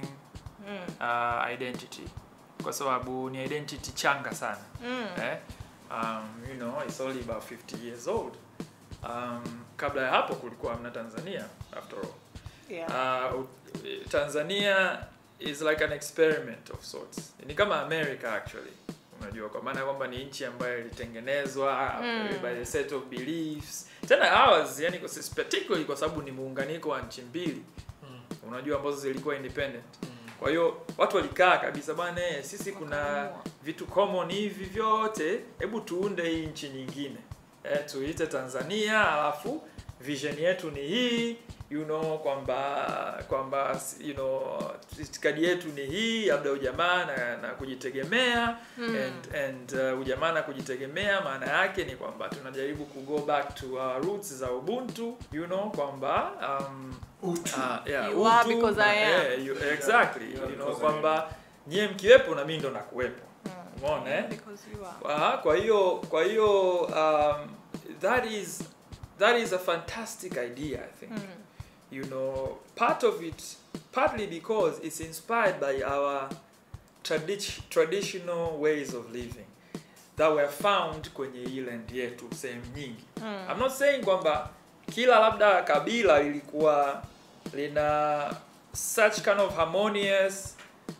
uh, identity kwa sababu ni identity changa sana mm. eh? um, you know it's only about 50 years old um, kabla ya hapo kulikuwa hamna Tanzania after all yeah. uh, Tanzania is like an experiment of sorts. Ni kama America actually. Unajua kwa maana kwamba ni nchi ambayo ilitengenezwa Mm. by a set of beliefs. Tena ours yani kwa particularly kwa sababu ni muunganiko wa nchi mbili. Unajua ambazo zilikuwa independent. Kwa hiyo watu walikaa kabisa bwana eh, sisi kuna Wakaamua. vitu common hivi vyote, hebu tuunde hii nchi nyingine. Eh, tuite Tanzania alafu vision yetu ni hii you know kwamba kwamba you know itikadi yetu ni hii labda ujamaa na, na kujitegemea Mm. and, and uh, ujamaa na kujitegemea maana yake ni kwamba tunajaribu ku go back to our roots za ubuntu you know kwamba um, uh, yeah, You are utu, because I am. yeah, you, exactly You are you know because I kwamba nyie mkiwepo na mimi ndo nakuwepo umeona eh? because you are Aha, kwa hiyo kwa hiyo um, that is that is a fantastic idea I think. Mm. You know, part of it partly because it's inspired by our tradi- traditional ways of living that were found kwenye hii land yetu sehemu nyingi. Mm. I'm not saying kwamba kila labda kabila lilikuwa lina such kind of harmonious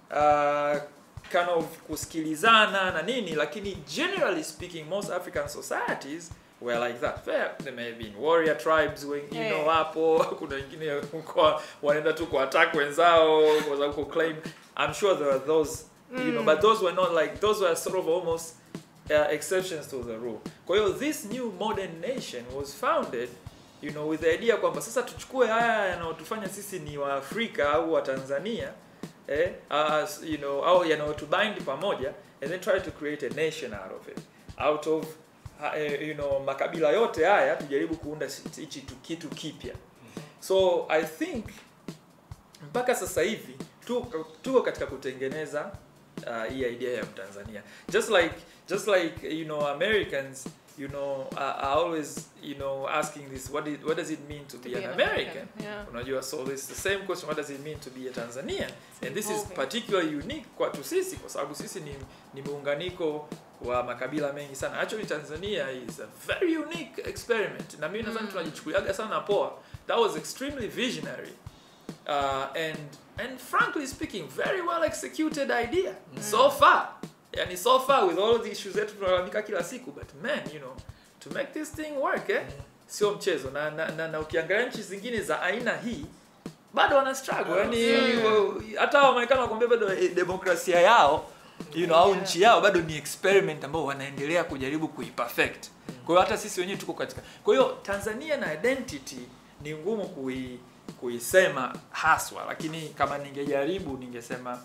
uh, kind of kusikilizana na nini lakini generally speaking most african societies were like that Fair, there may have been warrior tribes when, you know Eh. hapo kuna wengine kwa wanaenda tu kwa attack wenzao kwa sababu ku claim i'm sure there were those you know Mm. but those were not like those were sort of almost uh, exceptions to the rule kwa hiyo this new modern nation was founded you know with the idea kwamba sasa tuchukue haya yanayotufanya sisi ni waafrika au watanzania eh, as, you know au yanayotubind pamoja and then try to create a nation out of it out of ha- eh, you know makabila yote haya tujaribu kuunda si- hichi tu- kitu kipya so i think mpaka sasa hivi tuko tuko katika kutengeneza uh, hii idea ya mtanzania just like just like you know americans you know are, are always you know asking this what it, what does it mean to, be, an, American? Yeah. unajua so it's the same question what does it mean to be a Tanzanian and this is evolving. particularly unique kwetu sisi kwa sababu sisi ni, ni muunganiko wa makabila mengi sana actually Tanzania is a very unique experiment na mimi nadhani tunajichukuliaga sana poa that was extremely visionary uh, and and frankly speaking very well executed idea so far yani so far with all the issues zetu tunalalamika kila siku but man you know to make this thing work eh sio mchezo na, na, na, na ukiangalia nchi zingine za aina hii bado wana struggle yani wa- hata wamarekani wakwambia bado eh, demokrasia yao you know, au Yeah. nchi yao bado ni experiment ambao wanaendelea kujaribu kuiperfect kwa hiyo hata sisi wenyewe tuko katika kwa hiyo tanzania na identity ni ngumu kui kuisema haswa lakini kama ningejaribu ningesema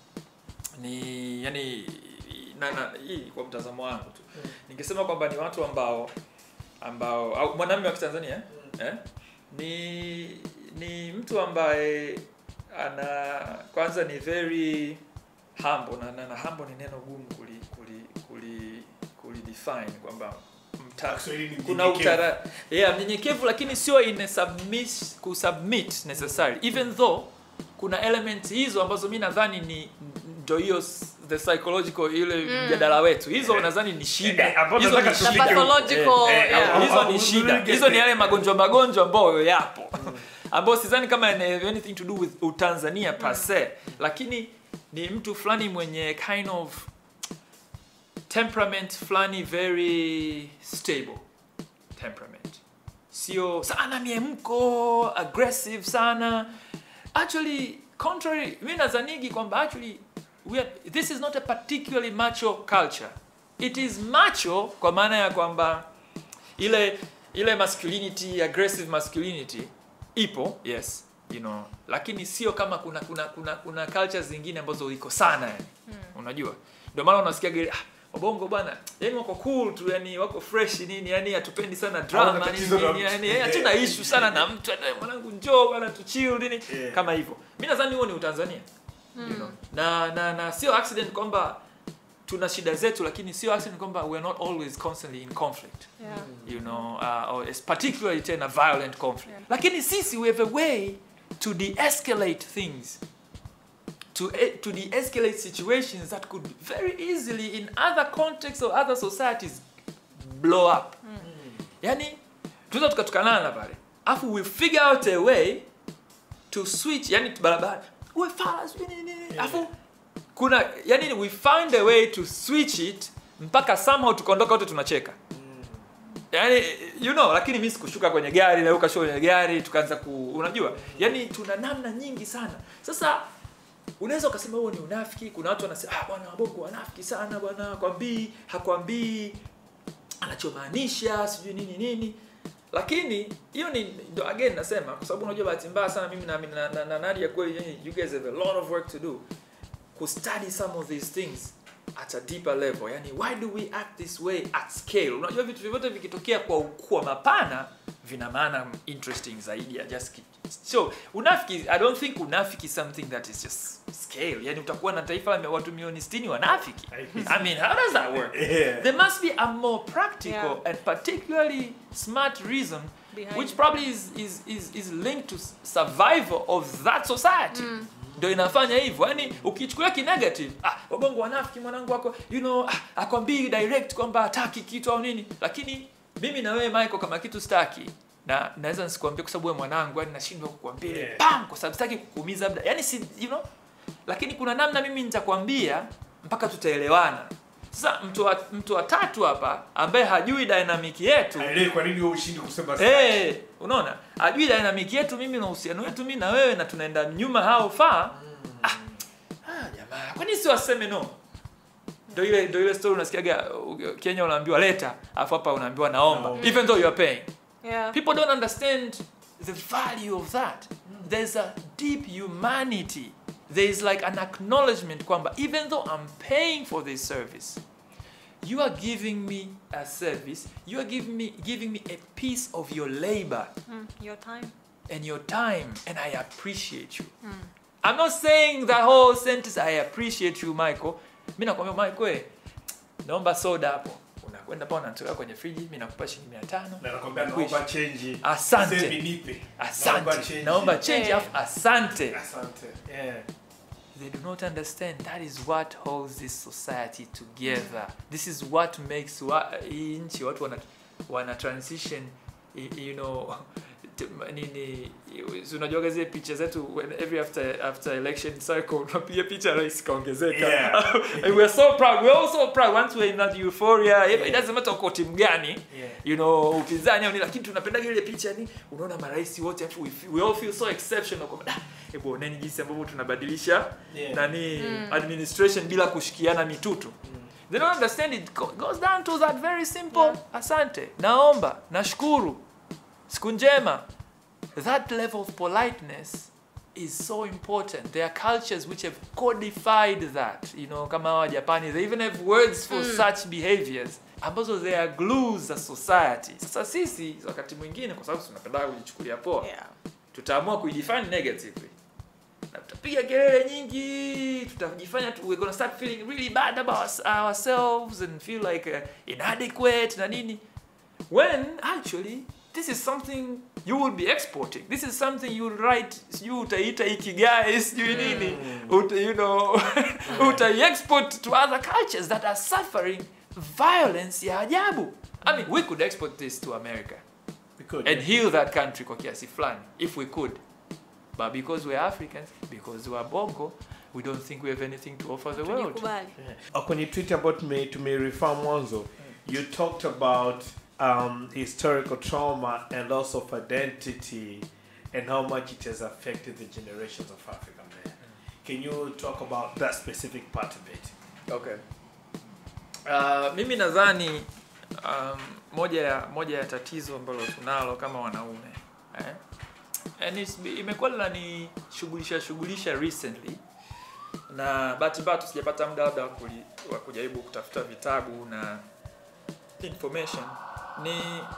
ni yani na, na hii kwa mtazamo wangu tu ningesema kwamba ni watu ambao ambao au mwanamume wa kitanzania eh? ni ni mtu ambaye ana kwanza ni very humble na, na, na humble ni neno gumu kuli kuli kuli kuli define kwamba mta, Kiswahili ni kuna mnyenyekevu. utara yeah, mnyenyekevu lakini sio in submit kusubmit necessary even though kuna elements hizo ambazo mi nadhani ni ndo hiyo s- the psychological ile mjadala wetu hizo nadhani ni Eh, shida eh, ambao hizo nataka ni The tufike shida huko. pathological, Eh, eh, yeah. au- hizo au- ni au- shida au- hizo ni yale magonjwa magonjwa ambayo yapo ambayo sidhani kama yana have anything to do with utanzania per se lakini ni mtu fulani mwenye kind of temperament fulani very stable temperament sio sana miemko aggressive sana actually contrary mi nazanigi kwamba actually we are, this is not a particularly macho culture it is macho kwa maana ya kwamba ile ile masculinity aggressive masculinity ipo yes you know lakini sio kama kuna kuna kuna kuna cultures zingine ambazo iko sana yani unajua ndio maana unasikia gari ah, wabongo bwana yani wako cool tu yani wako fresh nini yani hatupendi sana drama Hawana nini tatizo na nini mtu. yani eh, hatuna issue sana na mtu yani, mwanangu njoo bwana tu chill nini Yeah. kama hivyo mimi nadhani huo ni utanzania you know na na na sio accident kwamba tuna shida zetu lakini sio accident kwamba we're not always constantly in conflict Yeah. you know uh, or it's particularly tena violent conflict Yeah. lakini sisi we have a way to de-escalate things to e- to de-escalate situations that could very easily in other contexts or other societies blow up yani tunaweza tukatukanana pale afu we figure out a way to switch yani barabara we fala sijui nini nini afu kuna yani we find a way to switch it mpaka somehow tukaondoka wote tunacheka yani you know lakini mi sikushuka kwenye gari na wewe ukashuka kwenye gari tukaanza ku unajua yani tuna namna nyingi sana sasa unaweza ukasema huo ni unafiki kuna watu wanasema ah bwana wabongo wanafiki sana bwana hakwambii hakwambii anachomaanisha sijui nini nini lakini hiyo ni ndo again nasema kwa sababu unajua bahati mbaya sana mimi na, na, na, na Nadia kweli yani, you guys have a lot of work to do kustudy some of these things at a deeper level yani why do we act this way at scale unajua vitu vyote vikitokea kwa ukubwa mapana vina maana interesting zaidi ya just ki- so unafiki i don't think unafiki is something that is just scale yani utakuwa na taifa la watu milioni 60 wanafiki i mean how does that work Yeah. there must be a more practical Yeah. and particularly smart reason Behind which it. probably is, is, is, is linked to s- survival of that society ndio inafanya hivyo yani ukichukulia kinegative ah, wabongo wanafiki mwanangu wako you know ah, akwambii direct kwamba hataki kitu au nini lakini mimi na wewe michael kama kitu staki na naweza nisikwambie kwa sababu wewe mwanangu yani nashindwa kukwambia Yeah. bam kwa sababu sitaki kukuumiza labda yani si you know lakini kuna namna mimi nitakwambia mpaka tutaelewana sasa mtu wa, mtu wa tatu hapa ambaye hajui dynamic yetu Haelewi kwa nini wewe ushindi kusema sasa. Eh, unaona ajui dynamic yetu mimi na uhusiano wetu mimi na wewe na tunaenda nyuma hao faa ah, ah, jamaa kwani si waseme no ndio ile ndio ile story unasikiaga uh, Kenya unaambiwa leta afu hapa unaambiwa naomba Naomba. even though you are paying Yeah. people don't understand the value of that there's a deep humanity there is like an acknowledgement kwamba even though i'm paying for this service you are giving me a service you are giving me giving me a piece of your labor Mm, your time. and your time and i appreciate you i'm not saying that whole sentence i appreciate you michael mi nakwambia michael eh, naomba soda hapo Una- unakwenda pale unatoka kwenye friji mimi nakupa shilingi 500 Na nakwambia Kwisha. naomba change. Asante. Sasa hivi nipe. Naomba asante change. naomba change Yeah. afu asante Asante. Yeah. they do not understand that is what holds this society together this is what makes wa, hii nchi watu wana, wana transition y- you know t- nini si unajuaga zile picha zetu when every after after election cycle unapiga picha rais kaongezeka Yeah. And we're so proud we're all so proud once we're in that euphoria it doesn't matter uko timu gani Yeah. you know upinzani au nini lakini tunapendaga ile picha ni unaona marais wote afu we, feel- we all feel so exceptional kwamba "Ah, hebu oneni jinsi ambavyo tunabadilisha Yeah. nani administration bila kushikiana mitutu they don't understand it go- goes down to that very simple Yeah. asante naomba nashukuru siku njema that level of politeness is so important there are cultures which have codified that you know kama wa japani they even have words for such behaviors ambazo they are glues za society sasa sisi wakati mwingine kwa sababu tunapenda kujichukulia poa Yeah. tutaamua kuidefine negatively na tutapiga kelele nyingi tutajifanya tu, we're gonna start feeling really bad about us- ourselves and feel like uh, inadequate na nini when actually this is something you will be exporting this is something you will write sijui utaita ikigai sijui nini uta, you know utai-export to other cultures that are suffering violence ya ajabu i mean we could export this to america We could. and heal that country kwa kiasi fulani if we could but because we're africans because we're bongo we don't think we have anything to offer the world Tujikubali. Uh, kwenye tweet ambayo tume tumerefer mwanzo you talked about um, historical trauma and loss of identity and how much it has affected the generations of African men. Can you talk about that specific part of it? okay uh, mimi nadhani um, moja ya moja ya tatizo ambalo tunalo kama wanaume eh? and it's- imekuwa linani shughulisha shughulisha recently na bahati mbaya tu sijapata muda labda wa kuli- wa kujaribu kutafuta vitabu na information ni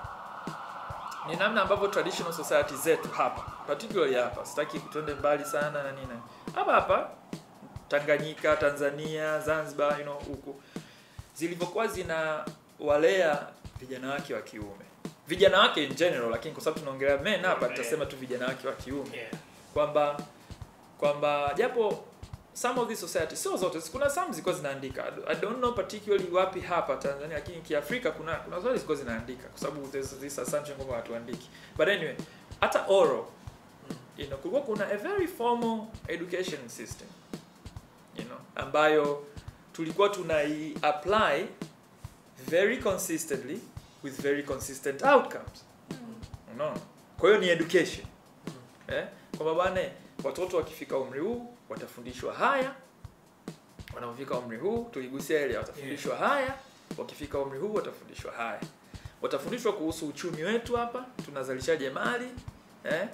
ni namna ambavyo traditional society zetu hapa particularly hapa sitaki tuende mbali sana na nini hapa hapa Tanganyika, Tanzania, Zanzibar, you know, huku zilivyokuwa zina walea vijana wake wa kiume, vijana wake in general, lakini kwa sababu tunaongelea men hapa, tutasema tu vijana wake wa kiume Yeah. kwamba kwamba japo some of these societies sio zote kuna some zilikuwa zinaandika I don't know particularly wapi hapa Tanzania lakini kiafrika kuna kuna zote zilikuwa zinaandika kwa sababu there's this assumption kwamba watu waandiki but anyway hata oral you know kulikuwa kuna a very formal education system you know ambayo tulikuwa tunai apply very consistently with very consistent outcomes unaona kwa hiyo ni education eh kwamba bwana watoto wakifika umri huu watafundishwa haya wanapofika umri huu tuligusia ile watafundishwa haya wakifika umri huu watafundishwa haya watafundishwa kuhusu uchumi wetu hapa tunazalishaje mali eh?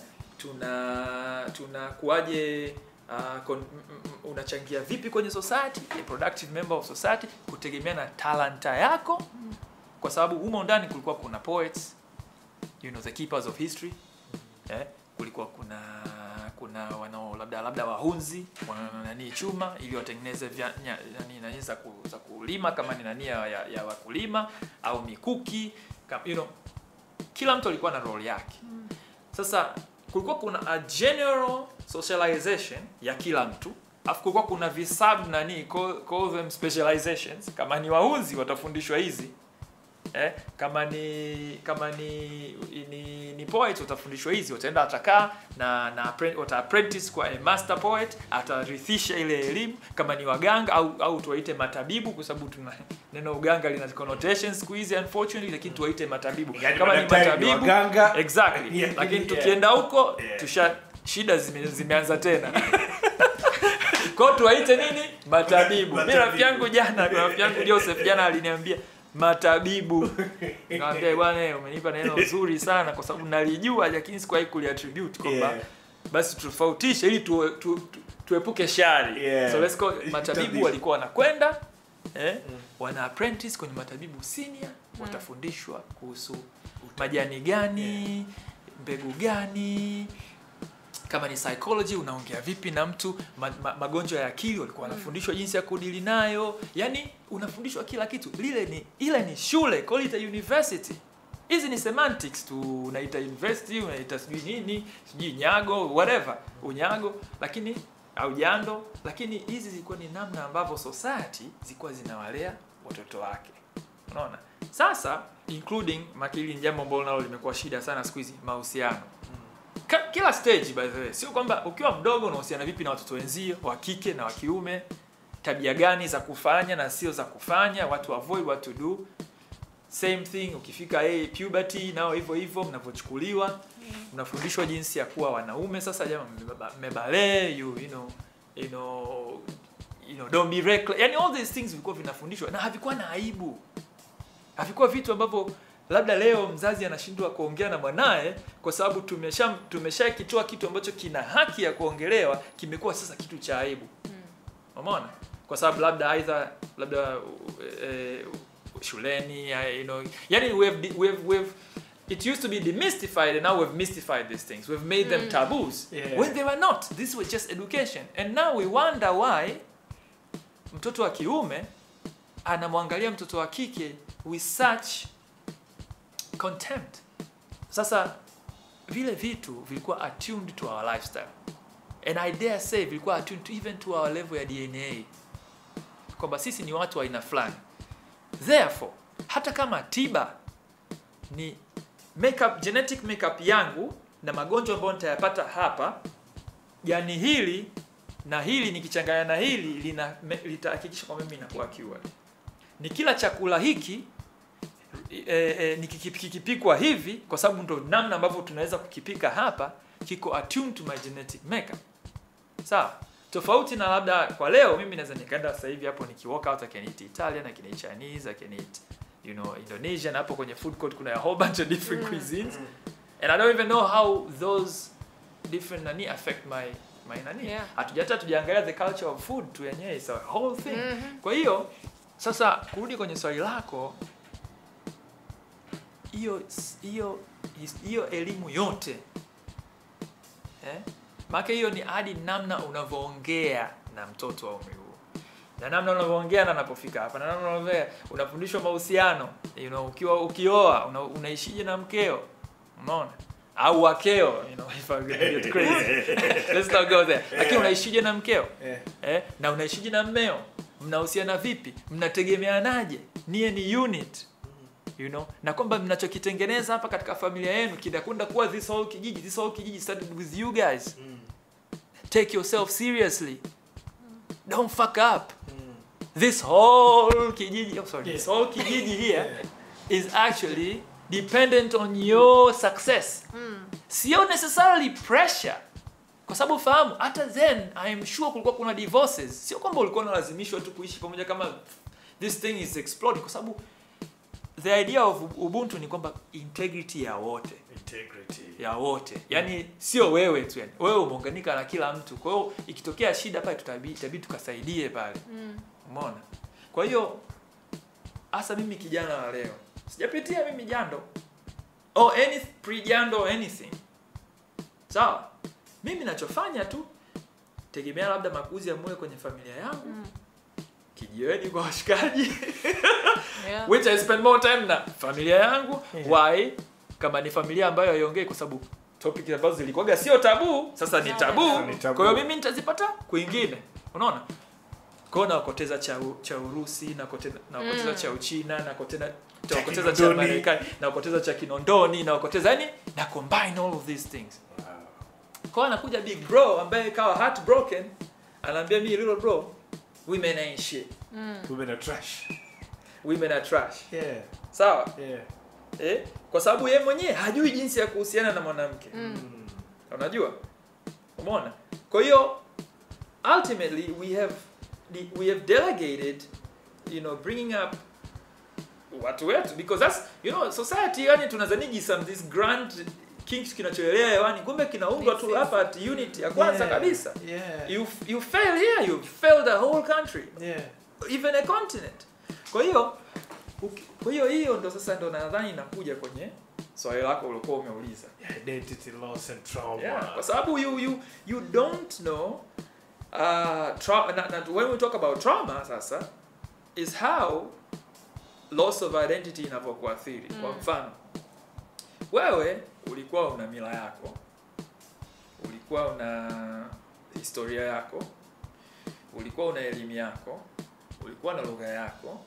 tuna tunakuaje uh, kon, m- m- unachangia vipi kwenye society a productive member of society kutegemea na talanta yako kwa sababu humo ndani kulikuwa kuna poets you know the keepers of history eh? kulikuwa kuna kuna wanao labda labda wahunzi wana nani chuma ili watengeneze vya- nya- nani nani za, ku, za kulima kama ni nani ya, ya, ya wakulima au mikuki kama, you know, kila mtu alikuwa na role yake sasa kulikuwa kuna a general socialization ya kila mtu afu kulikuwa kuna visub nani call, call them specializations kama ni wahunzi watafundishwa hizi eh, kama ni kama ni ni, ni poet utafundishwa hizi utaenda atakaa na na appren- wata apprentice kwa a master poet atarithisha ile elimu kama ni waganga au au tuwaite matabibu kwa sababu tuna neno uganga lina connotations siku hizi unfortunately lakini tuwaite matabibu Yaani kama ni madaktari ni matabibu waganga. exactly Yeah, lakini yeah. tukienda huko Yeah. tusha shida zime, zimeanza tena kwao tuwaite nini matabibu mi Matabibu. rafiki yangu jana kuna rafiki yangu joseph jana aliniambia matabibu nikamwambia bwana umenipa neno zuri sana kwa sababu nalijua lakini sikuwahi kuliattribute kwamba Yeah. basi tutofautishe ili tu, tu, tu, tuepuke shari Yeah. so let's go matabibu Tabibu. walikuwa wanakwenda eh, wana apprentice kwenye matabibu senior watafundishwa kuhusu majani gani mbegu gani kama ni psychology unaongea vipi na mtu ma, ma, magonjwa ya akili walikuwa wanafundishwa jinsi ya kudili nayo yani unafundishwa kila kitu lile ni ile ni shule call it a university hizi ni semantics tu unaita university unaita sijui nini sijui nyago whatever unyago lakini au jando lakini hizi zilikuwa ni namna ambavyo society zilikuwa zinawalea watoto wake unaona sasa including makili ni jambo ambalo nalo limekuwa shida sana siku hizi mahusiano Ka- kila stage by the way sio kwamba ukiwa mdogo unahusiana vipi na watoto wenzio wa kike na wa kiume tabia gani za kufanya na sio za kufanya what to avoid what to do same thing ukifika hey, puberty nao hivyo hivyo mnavyochukuliwa mnafundishwa jinsi ya kuwa wanaume sasa jama mmeba- mmebalee you, you know you know you know don't be reckless yani all these things vilikuwa vinafundishwa na havikuwa na aibu havikuwa vitu ambavyo labda leo mzazi anashindwa kuongea na mwanaye kwa sababu tumesha tumeshakitoa kitu ambacho kina haki ya kuongelewa kimekuwa sasa kitu cha aibu umeona kwa sababu labda aidha labda eh, shuleni eh, you know yani we have, we have, we have it used to be demystified and now we've mystified these things we've made them taboos Yeah. when they were not this was just education and now we wonder why mtoto wa kiume anamwangalia mtoto wa kike with such contempt sasa vile vitu vilikuwa attuned to our lifestyle and i dare say vilikuwa attuned to even to our level ya dna kwamba sisi ni watu wa aina fulani therefore hata kama tiba ni makeup, genetic makeup yangu na magonjwa ambayo nitayapata hapa jani hili na hili nikichanganya na hili lina me- litahakikisha kwamba mimi nakuwa cured ni kila chakula hiki e, e, nikikipikwa hivi kwa sababu ndo namna ambavyo tunaweza kukipika hapa kiko attuned to my genetic makeup sawa tofauti na labda kwa leo mimi naweza nikaenda sasa hivi hapo nikiwalk out I can eat Italian I can eat Chinese I can eat you know Indonesian hapo kwenye food court kuna a whole bunch of different cuisines and I don't even know how those different nani affect my my nani Yeah. hatujata tujaangalia the culture of food tu yenyewe is a whole thing kwa hiyo sasa kurudi kwenye swali lako hiyo hiyo hiyo elimu yote eh? maana hiyo ni hadi namna unavyoongea na mtoto wa umri huo na namna unavyoongea na anapofika hapa na namna unavyoongea unafundishwa mahusiano you know, ukiwa ukioa una, unaishije na mkeo unaona au wakeo you know, if I get crazy let's not go there lakini unaishije na mkeo Eh. eh, na unaishije na mmeo mnahusiana vipi mnategemeanaje niye ni unit you know na kwamba mnachokitengeneza hapa katika familia yenu kinakwenda kuwa this whole kijiji this whole kijiji started with you guys take yourself seriously don't fuck up this whole kijiji oh, sorry this whole kijiji here is actually dependent on your success sio necessarily pressure kwa sababu fahamu hata then I am sure kulikuwa kuna divorces sio kwamba ulikuwa unalazimishwa tu kuishi pamoja kama this thing is exploding kwa sababu the idea of ubuntu ni kwamba integrity ya wote Integrity. ya wote yani sio wewe tu yani wewe umeunganika na kila mtu kwa hiyo ikitokea shida pale tutabidi itabidi tukasaidie pale umeona kwa hiyo hasa mimi kijana wa leo sijapitia mimi jando or any pre jando or anything sawa mimi nachofanya tu tegemea labda makuzi ya moyo kwenye familia yangu kijiweni kwa washikaji Yeah. which I spend more time na familia yangu Yeah. why kama ni familia ambayo haiongei kwa sababu topic ambazo zilikuwaga sio tabu sasa ni Sasa tabu ni tabu. kwa hiyo mimi nitazipata kwingine unaona kwao nakoteza cha, u- cha urusi nakoteza nakoteza Mm. cha uchina nakoteza Cha nakoteza cha Kinondoni. marekani nakoteza cha kinondoni nakoteza yani na combine all of these things kwa hiyo anakuja big bro ambaye kawa heartbroken anaambia mi little bro women ain't shit Women are trash. women are trash Yeah. sawa Yeah. eh? kwa sababu yeye mwenyewe hajui jinsi ya kuhusiana na mwanamke Mm. unajua umeona kwa hiyo ultimately we have de- we have delegated you know bringing up watu wetu because that's you know society yani tunazaniji some this grand kinks kinachoelea hewani kumbe kinaundwa tu This is- hapa at unit ya kwanza Yeah. kabisa Yeah. you you fail here you fail the whole country Yeah. even a continent kwa hiyo uki- kwa hiyo hiyo ndo sasa ndo nadhani inakuja kwenye swali lako ulikuwa umeuliza Identity loss and trauma. yeah. kwa sababu you, you, you don't know uh, tra- na, na, when we talk about trauma sasa is how loss of identity inavyokuathiri mm. kwa mfano wewe ulikuwa una mila yako ulikuwa una historia yako ulikuwa una elimu yako ulikuwa na lugha yako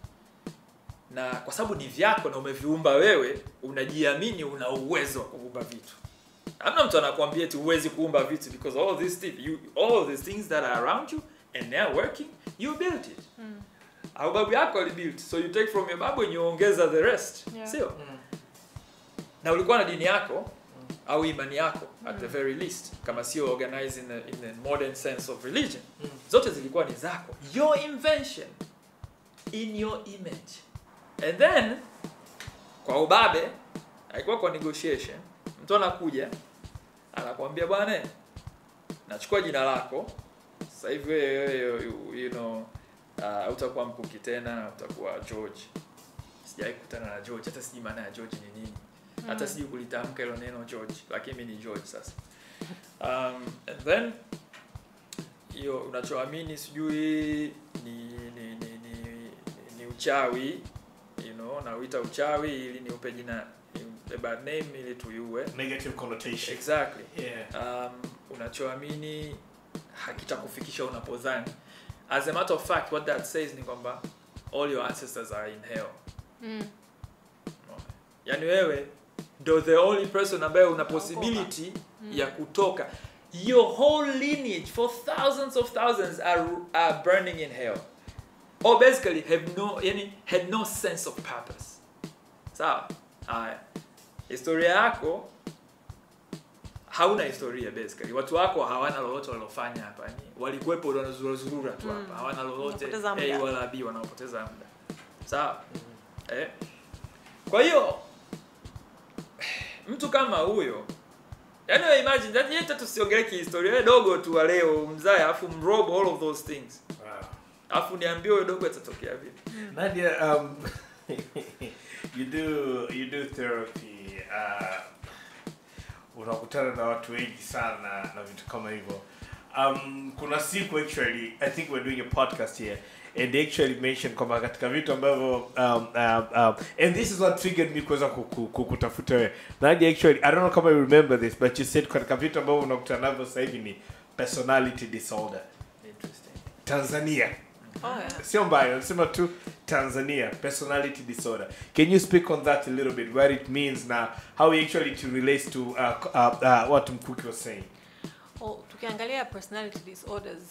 na kwa sababu ni vyako na umeviumba wewe unajiamini una uwezo wa kuumba vitu hamna mtu anakuambia eti huwezi kuumba vitu because all these things you all these things that are around you and they are working you built it au babu yako alibuilt so you take from your babu and you ongeza the rest Yeah. sio na ulikuwa na dini yako au imani yako at the very least kama sio organized in the, in the modern sense of religion zote zilikuwa ni zako your invention in your image and then kwa ubabe haikuwa kwa negotiation mtu anakuja anakuambia bwana nachukua jina lako sasa hivi wewe you, you know uh, utakuwa mkuki tena utakuwa george sijawahi kukutana na george hata sijui maana ya george ni nini hata sijui kulitamka hilo neno george lakini mi ni george sasa um, and then hiyo unachoamini sijui ni ni, ni, ni, ni uchawi you know nauita uchawi ili niupe jina ni a bad name ili tuiue Negative connotation. exactly Yeah. um, unachoamini hakitakufikisha unapodhani as a matter of fact what that says ni kwamba all your ancestors are in hell Mm. yani wewe ndo the only person ambaye una possibility ya kutoka your whole lineage for thousands of thousands are, are burning in hell or basically have no yani had no sense of purpose sawa haya historia yako hauna historia basically watu wako hawana lolote walilofanya hapa ni walikuwepo wanazurura tu hapa hawana lolote Wanapoteza muda. A wala B wanaopoteza muda sawa eh? kwa hiyo mtu kama huyo yani wewe imagine yani hata tusiongelee kihistoria wewe dogo tu wa leo mzae afu mrobo all of those things Wow. afu niambie huyo dogo atatokea vipi Nadia, um, you do you do therapy. Uh, unakutana na watu wengi sana na vitu kama hivyo. Um, kuna siku actually, I think we're doing a podcast here and they actually mentioned kwamba katika vitu ambavyo um, um, um, and this is what triggered me kuweza kuku- ku- kutafuta wewe. Nadia actually, I don't know kama you remember this but you said katika vitu ambavyo unakutana navyo sasa hivi ni personality disorder. interesting Tanzania Oh, yeah. sio mbaya nasema tu tanzania personality disorder can you speak on that a little bit what it means na how it actually to relates to uh, uh, uh, what mkuki was saying Oh, tukiangalia personality disorders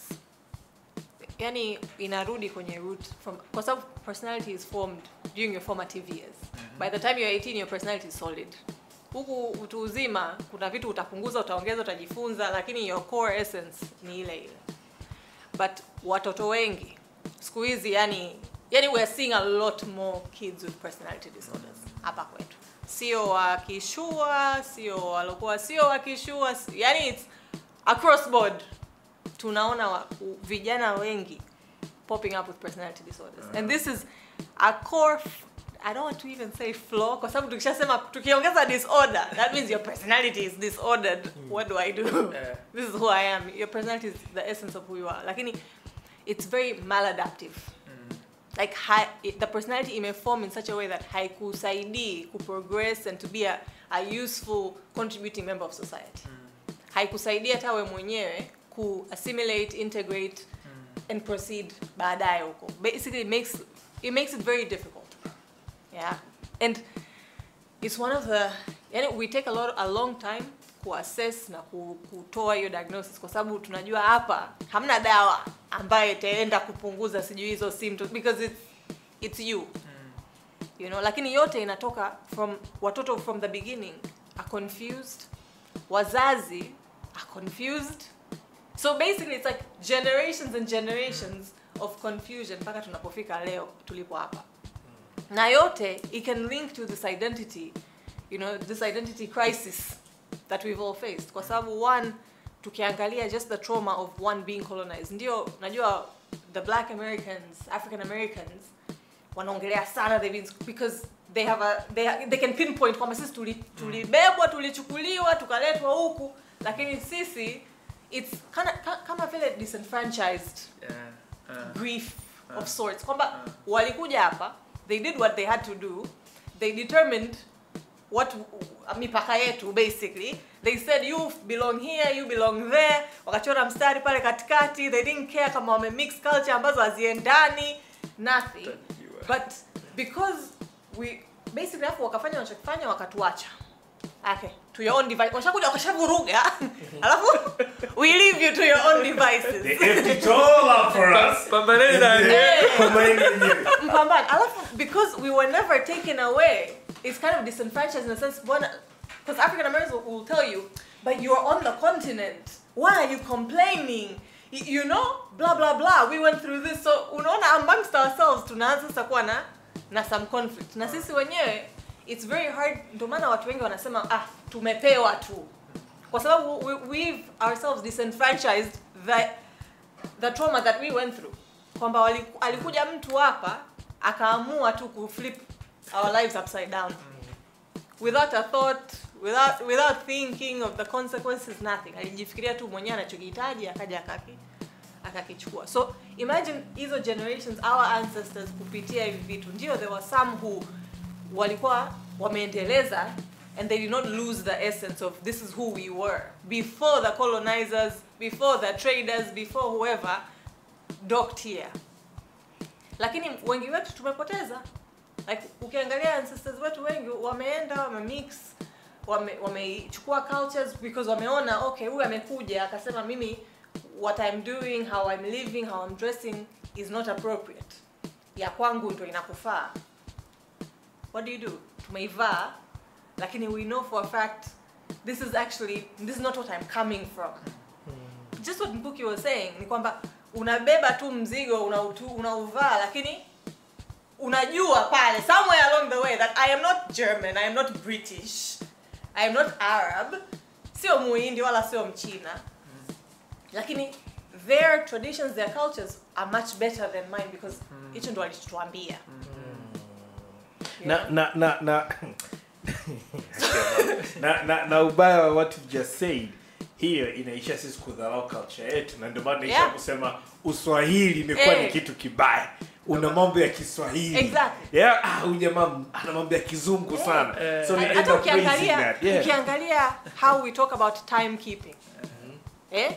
yani inarudi kwenye root from kwa sababu personality is formed during your formative years by the time you're 18 your personality is solid huku utu uzima kuna vitu utapunguza utaongeza utajifunza lakini your core essence ni ile ile but watoto wengi siku hizi yani yani we are seeing a lot more kids with personality disorders hapa kwetu sio wakishua sio walokuwa sio wakishua si- yani it's across board tunaona wa, u- vijana wengi popping up with personality disorders and this is a core f- I don't want to even say flaw kwa sababu tukishasema tukiongeza disorder that means your personality is disordered what do I do Eh. this is who I am your personality is the essence of who you are lakini it's very maladaptive like hi, it, the personality imeform in such a way that haikusaidii kuprogress and to be a, a useful contributing member of society haikusaidia hata we mwenyewe ku assimilate integrate and proceed baadaye huko basically it makes it makes it very difficult yeah and it's one of the yani we take a lot a long time kuassess na ku- kutoa hiyo diagnosis kwa sababu tunajua hapa hamna dawa ambayo itaenda kupunguza sijui hizo symptoms because it's, it's you you know lakini yote inatoka from watoto from the beginning are confused wazazi are confused so basically it's like generations and generations of confusion mpaka tunapofika leo tulipo hapa na yote it can link to this identity you know this identity crisis that we've all faced kwa sababu one tukiangalia just the trauma of one being colonized ndio najua the black americans african americans wanaongelea sana they've been because they have a they, ha- they can pinpoint kwamba sisi tuli- tulibebwa tulichukuliwa tukaletwa huku lakini sisi it's kana, ka, kama vile disenfranchised Yeah. Uh, grief of sorts kwamba walikuja hapa they did what they had to do they determined what uh, mipaka yetu basically they said you belong here you belong there wakachora mstari pale katikati they didn't care kama wame mix culture ambazo haziendani nothing but because we basically hapo wakafanya wanachokifanya wakatuacha okay to your own device washakuja wakashavuruga alafu we leave you to your own devices They empty it all up for us. pambaneni na Eh. Kwa maana yenyewe. mpambane alafu because we were never taken away it's kind of disenfranchised in a sense because african americans will, will tell you but you're on the continent why are you complaining Y- you know blah blah blah we went through this so unaona amongst ourselves tunaanza sasa kuwa na na some conflict na sisi wenyewe it's very hard ndio maana watu wengi wanasema ah tumepewa tu kwa sababu we, we've ourselves disenfranchised the the trauma that we went through kwamba wali- alikuja mtu hapa akaamua tu kuflip our lives upside down without a thought without without thinking of the consequences nothing alijifikiria tu mwenyewe anachokihitaji akaja akaki akakichukua so imagine hizo generations our ancestors kupitia hivi vitu ndio there were some who walikuwa wameendeleza and they did not lose the essence of this is who we were before the colonizers before the traders before whoever docked here lakini wengi wetu tumepoteza like ukiangalia ancestors wetu wengi wameenda wamemix wame- wameichukua cultures because wameona okay huyu amekuja akasema mimi what i'm doing how i'm living how i'm dressing is not appropriate ya kwangu ndo inakufaa what do you do tumeivaa lakini we know for a fact this is actually this is not what i'm coming from just what mbuki was saying ni kwamba unabeba tu mzigo unautu- unauvaa lakini unajua pale somewhere along the way that i am not german i am not british i am not arab sio muhindi wala sio mchina lakini their traditions their cultures are much better than mine because hicho ndo alichotuambia You na know? na na na na, na, na ubaya wa what you just said hiyo inaisha sisi kudharau culture yetu na ndio maana naisha Yeah. kusema uswahili imekuwa Eh. ni kitu kibaya una mambo ya kiswahili Exactly. yeah, ah, huyu jamaa ana mambo ya kizungu sana Eh. so we end hata up praising ukiangalia that yeah. ukiangalia how we talk about timekeeping eh?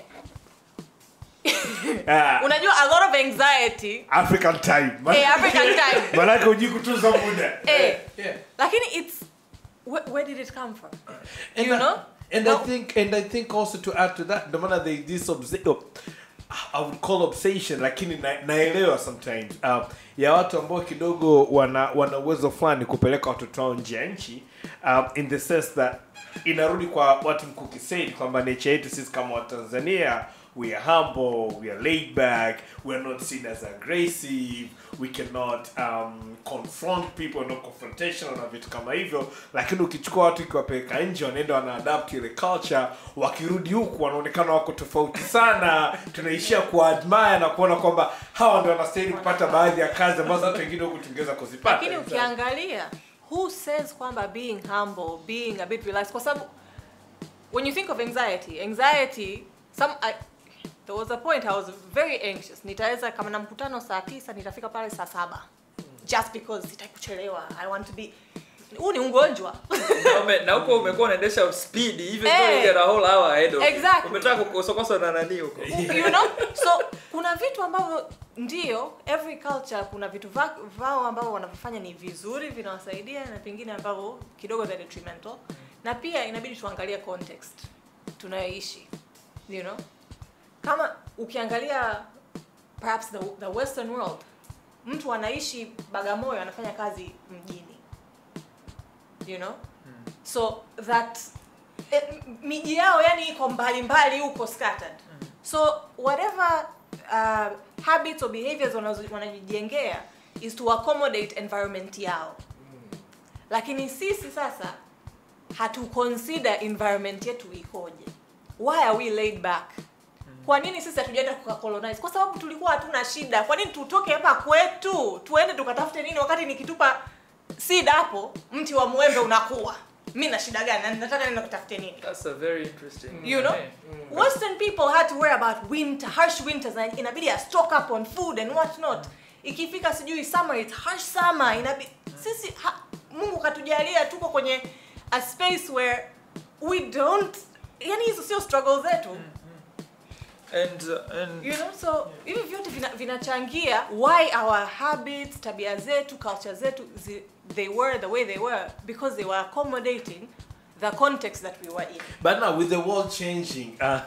Ah, unajua a lot of anxiety african time eh, african time manake hujui kutunza muda eh, yeah. lakini it's where, where did it come from And you I- know And No. I think, and I think also to add to that, the maana they this obs- oh, I would call obsession, lakini na, naelewa sometimes um, ya watu ambao kidogo wana wana uwezo fulani kupeleka watoto wao nje ya nchi um, in the sense that inarudi kwa watu mkuki said kwamba nature yetu sisi kama watanzania we are humble we are laid back we are not seen as aggressive we cannot um, confront people not confrontational na vitu kama hivyo lakini ukichukua watu ukiwapeleka nje wanaenda wanaadapt ile culture wakirudi huku wanaonekana wako tofauti sana tunaishia kuadmire na kuona kwamba hawa ndio wanastahili kupata baadhi ya kazi ambazo hata wengine huku tungeweza kuzipata lakini ukiangalia who says kwamba being humble being a bit relaxed kwa sababu when you think of anxiety anxiety some I, there was a point i was very anxious nitaweza kama na mkutano saa tisa nitafika pale saa saba just because sitaki kuchelewa i want to be huu ni ugonjwa Na ume- na huko umekuwa unaendesha speed even Eh. though you get a whole hour ahead of you. Exactly. umetaka kukosokosa na nani huko you know so kuna vitu ambavyo ndio every culture kuna vitu va- vao ambavyo wanavyofanya ni vizuri vinawasaidia na pengine ambavyo kidogo they're detrimental na pia inabidi tuangalie context tunayoishi you know kama ukiangalia perhaps the, the western world mtu anaishi bagamoyo anafanya kazi mjini you know so that eh, m- miji yao yani iko mbali mbali huko scattered so whatever uh, habits or behaviors wanazo- wanajijengea is to accommodate environment yao lakini sisi sasa hatu consider environment yetu ikoje why are we laid back kwa nini sisi hatujaenda kukacolonize kwa sababu tulikuwa hatuna shida kwa nini tutoke hapa kwetu tuende tukatafute nini wakati nikitupa seed hapo mti wa mwembe unakuwa mi na shida gani Na nataka nenda kutafute nini That's a very interesting. you know Yeah. western people had to worry about winter harsh winters na inabidi ya stock up on food and what not ikifika sijui summer it's harsh summer inabidi sisi ha, mungu katujalia tuko kwenye a space where we don't yani hizo sio struggle zetu And uh, and you know so hivi vyote vina- vinachangia why our habits tabia zetu culture zetu zi, they were the way they were because they were accommodating the context that we were in But now with the world changing uh,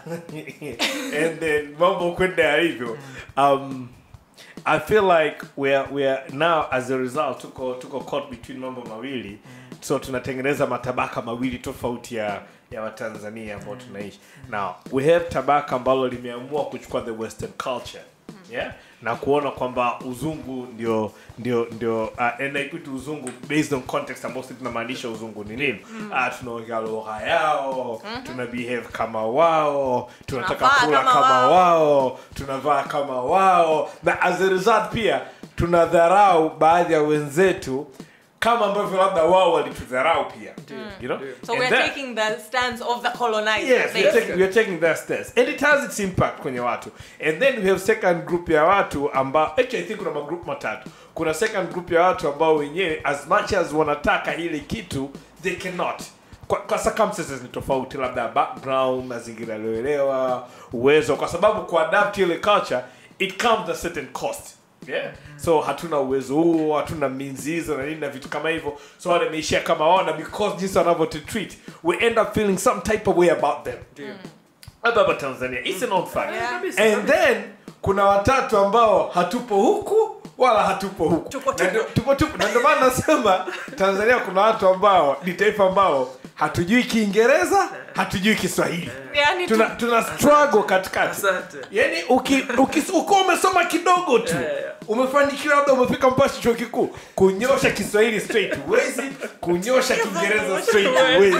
and then mambo kwenda yalivyo um, I feel like we are, we are now as a result tuko tuko caught between mambo mawili so tunatengeneza matabaka mawili tofauti ya ya watanzania ambao tunaishi now we have tabaka ambalo limeamua kuchukua the western culture yeah na kuona kwamba uzungu ndio ndio ndio uh, and I put uzungu based on context ambao sisi tunamaanisha uzungu ni nini uh, tunaongea lugha yao tuna behave kama wao tunataka Tunavaa kula kama kama, wao. wao tunavaa kama wao na as a result pia tunadharau baadhi ya wenzetu kama ambavyo labda wao walitudharau pia you know so And we're that- taking the stance of the colonizer Yes, we're basically. taking, we're taking that stance. And it has its impact kwenye watu. And then we have second group ya watu ambao actually I think kuna magroup matatu. Kuna second group ya watu ambao wenyewe as much as wanataka ile kitu they cannot. Kwa, kwa circumstances ni tofauti labda background, mazingira yaliyoelewa, uwezo kwa sababu kuadapt ile culture it comes at a certain cost. Yeah. So hatuna uwezo huo, hatuna minzi hizo na nini na vitu kama hivyo. So wale wameishia kama wao na because jinsi wanavyo treat, we end up feeling some type of way about them. Ndio. Hapa hapa Tanzania. It's an old fact. Yeah. Kabisa, And kabisa. then kuna watatu ambao hatupo huku wala hatupo huku. Tupo Na tupo. ndio- tupo tupo. Na ndio maana nasema Tanzania kuna watu ambao ni taifa ambao hatujui Kiingereza, hatujui Kiswahili. yani tu, Tuna tuna struggle katikati. Asante. Yaani uki, uki ukiwa umesoma kidogo tu Yeah, yeah, yeah. umefanikiwa labda umefika mpaka chuo kikuu kunyosha Kiswahili straight huwezi, kunyosha Kiingereza straight huwezi.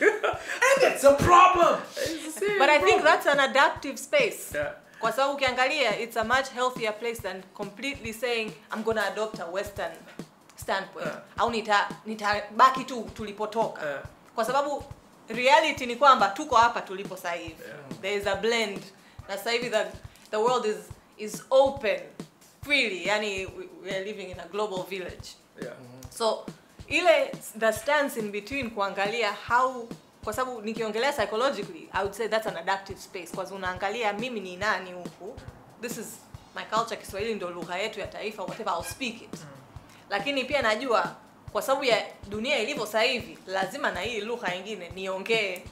And it's a problem. but i think that's an adaptive space Yeah. kwa sababu ukiangalia it's a much healthier place than completely saying i'm gonna adopt a western standpoint Yeah. au nita nitabaki tu tulipotoka Yeah. kwa sababu reality ni kwamba tuko hapa tulipo sasa hivi there is a blend na sasa hivi the, the world is is open freely yani we, we are living in a global village Yeah. so ile the stance in between kuangalia how kwa sababu nikiongelea psychologically i would say that's an adaptive space kwa sababu unaangalia mimi ni nani huku this is my culture kiswahili ndio lugha yetu ya taifa whatever I'll speak it lakini pia najua kwa sababu ya dunia ilivyo sasa hivi lazima na hii lugha nyingine niongee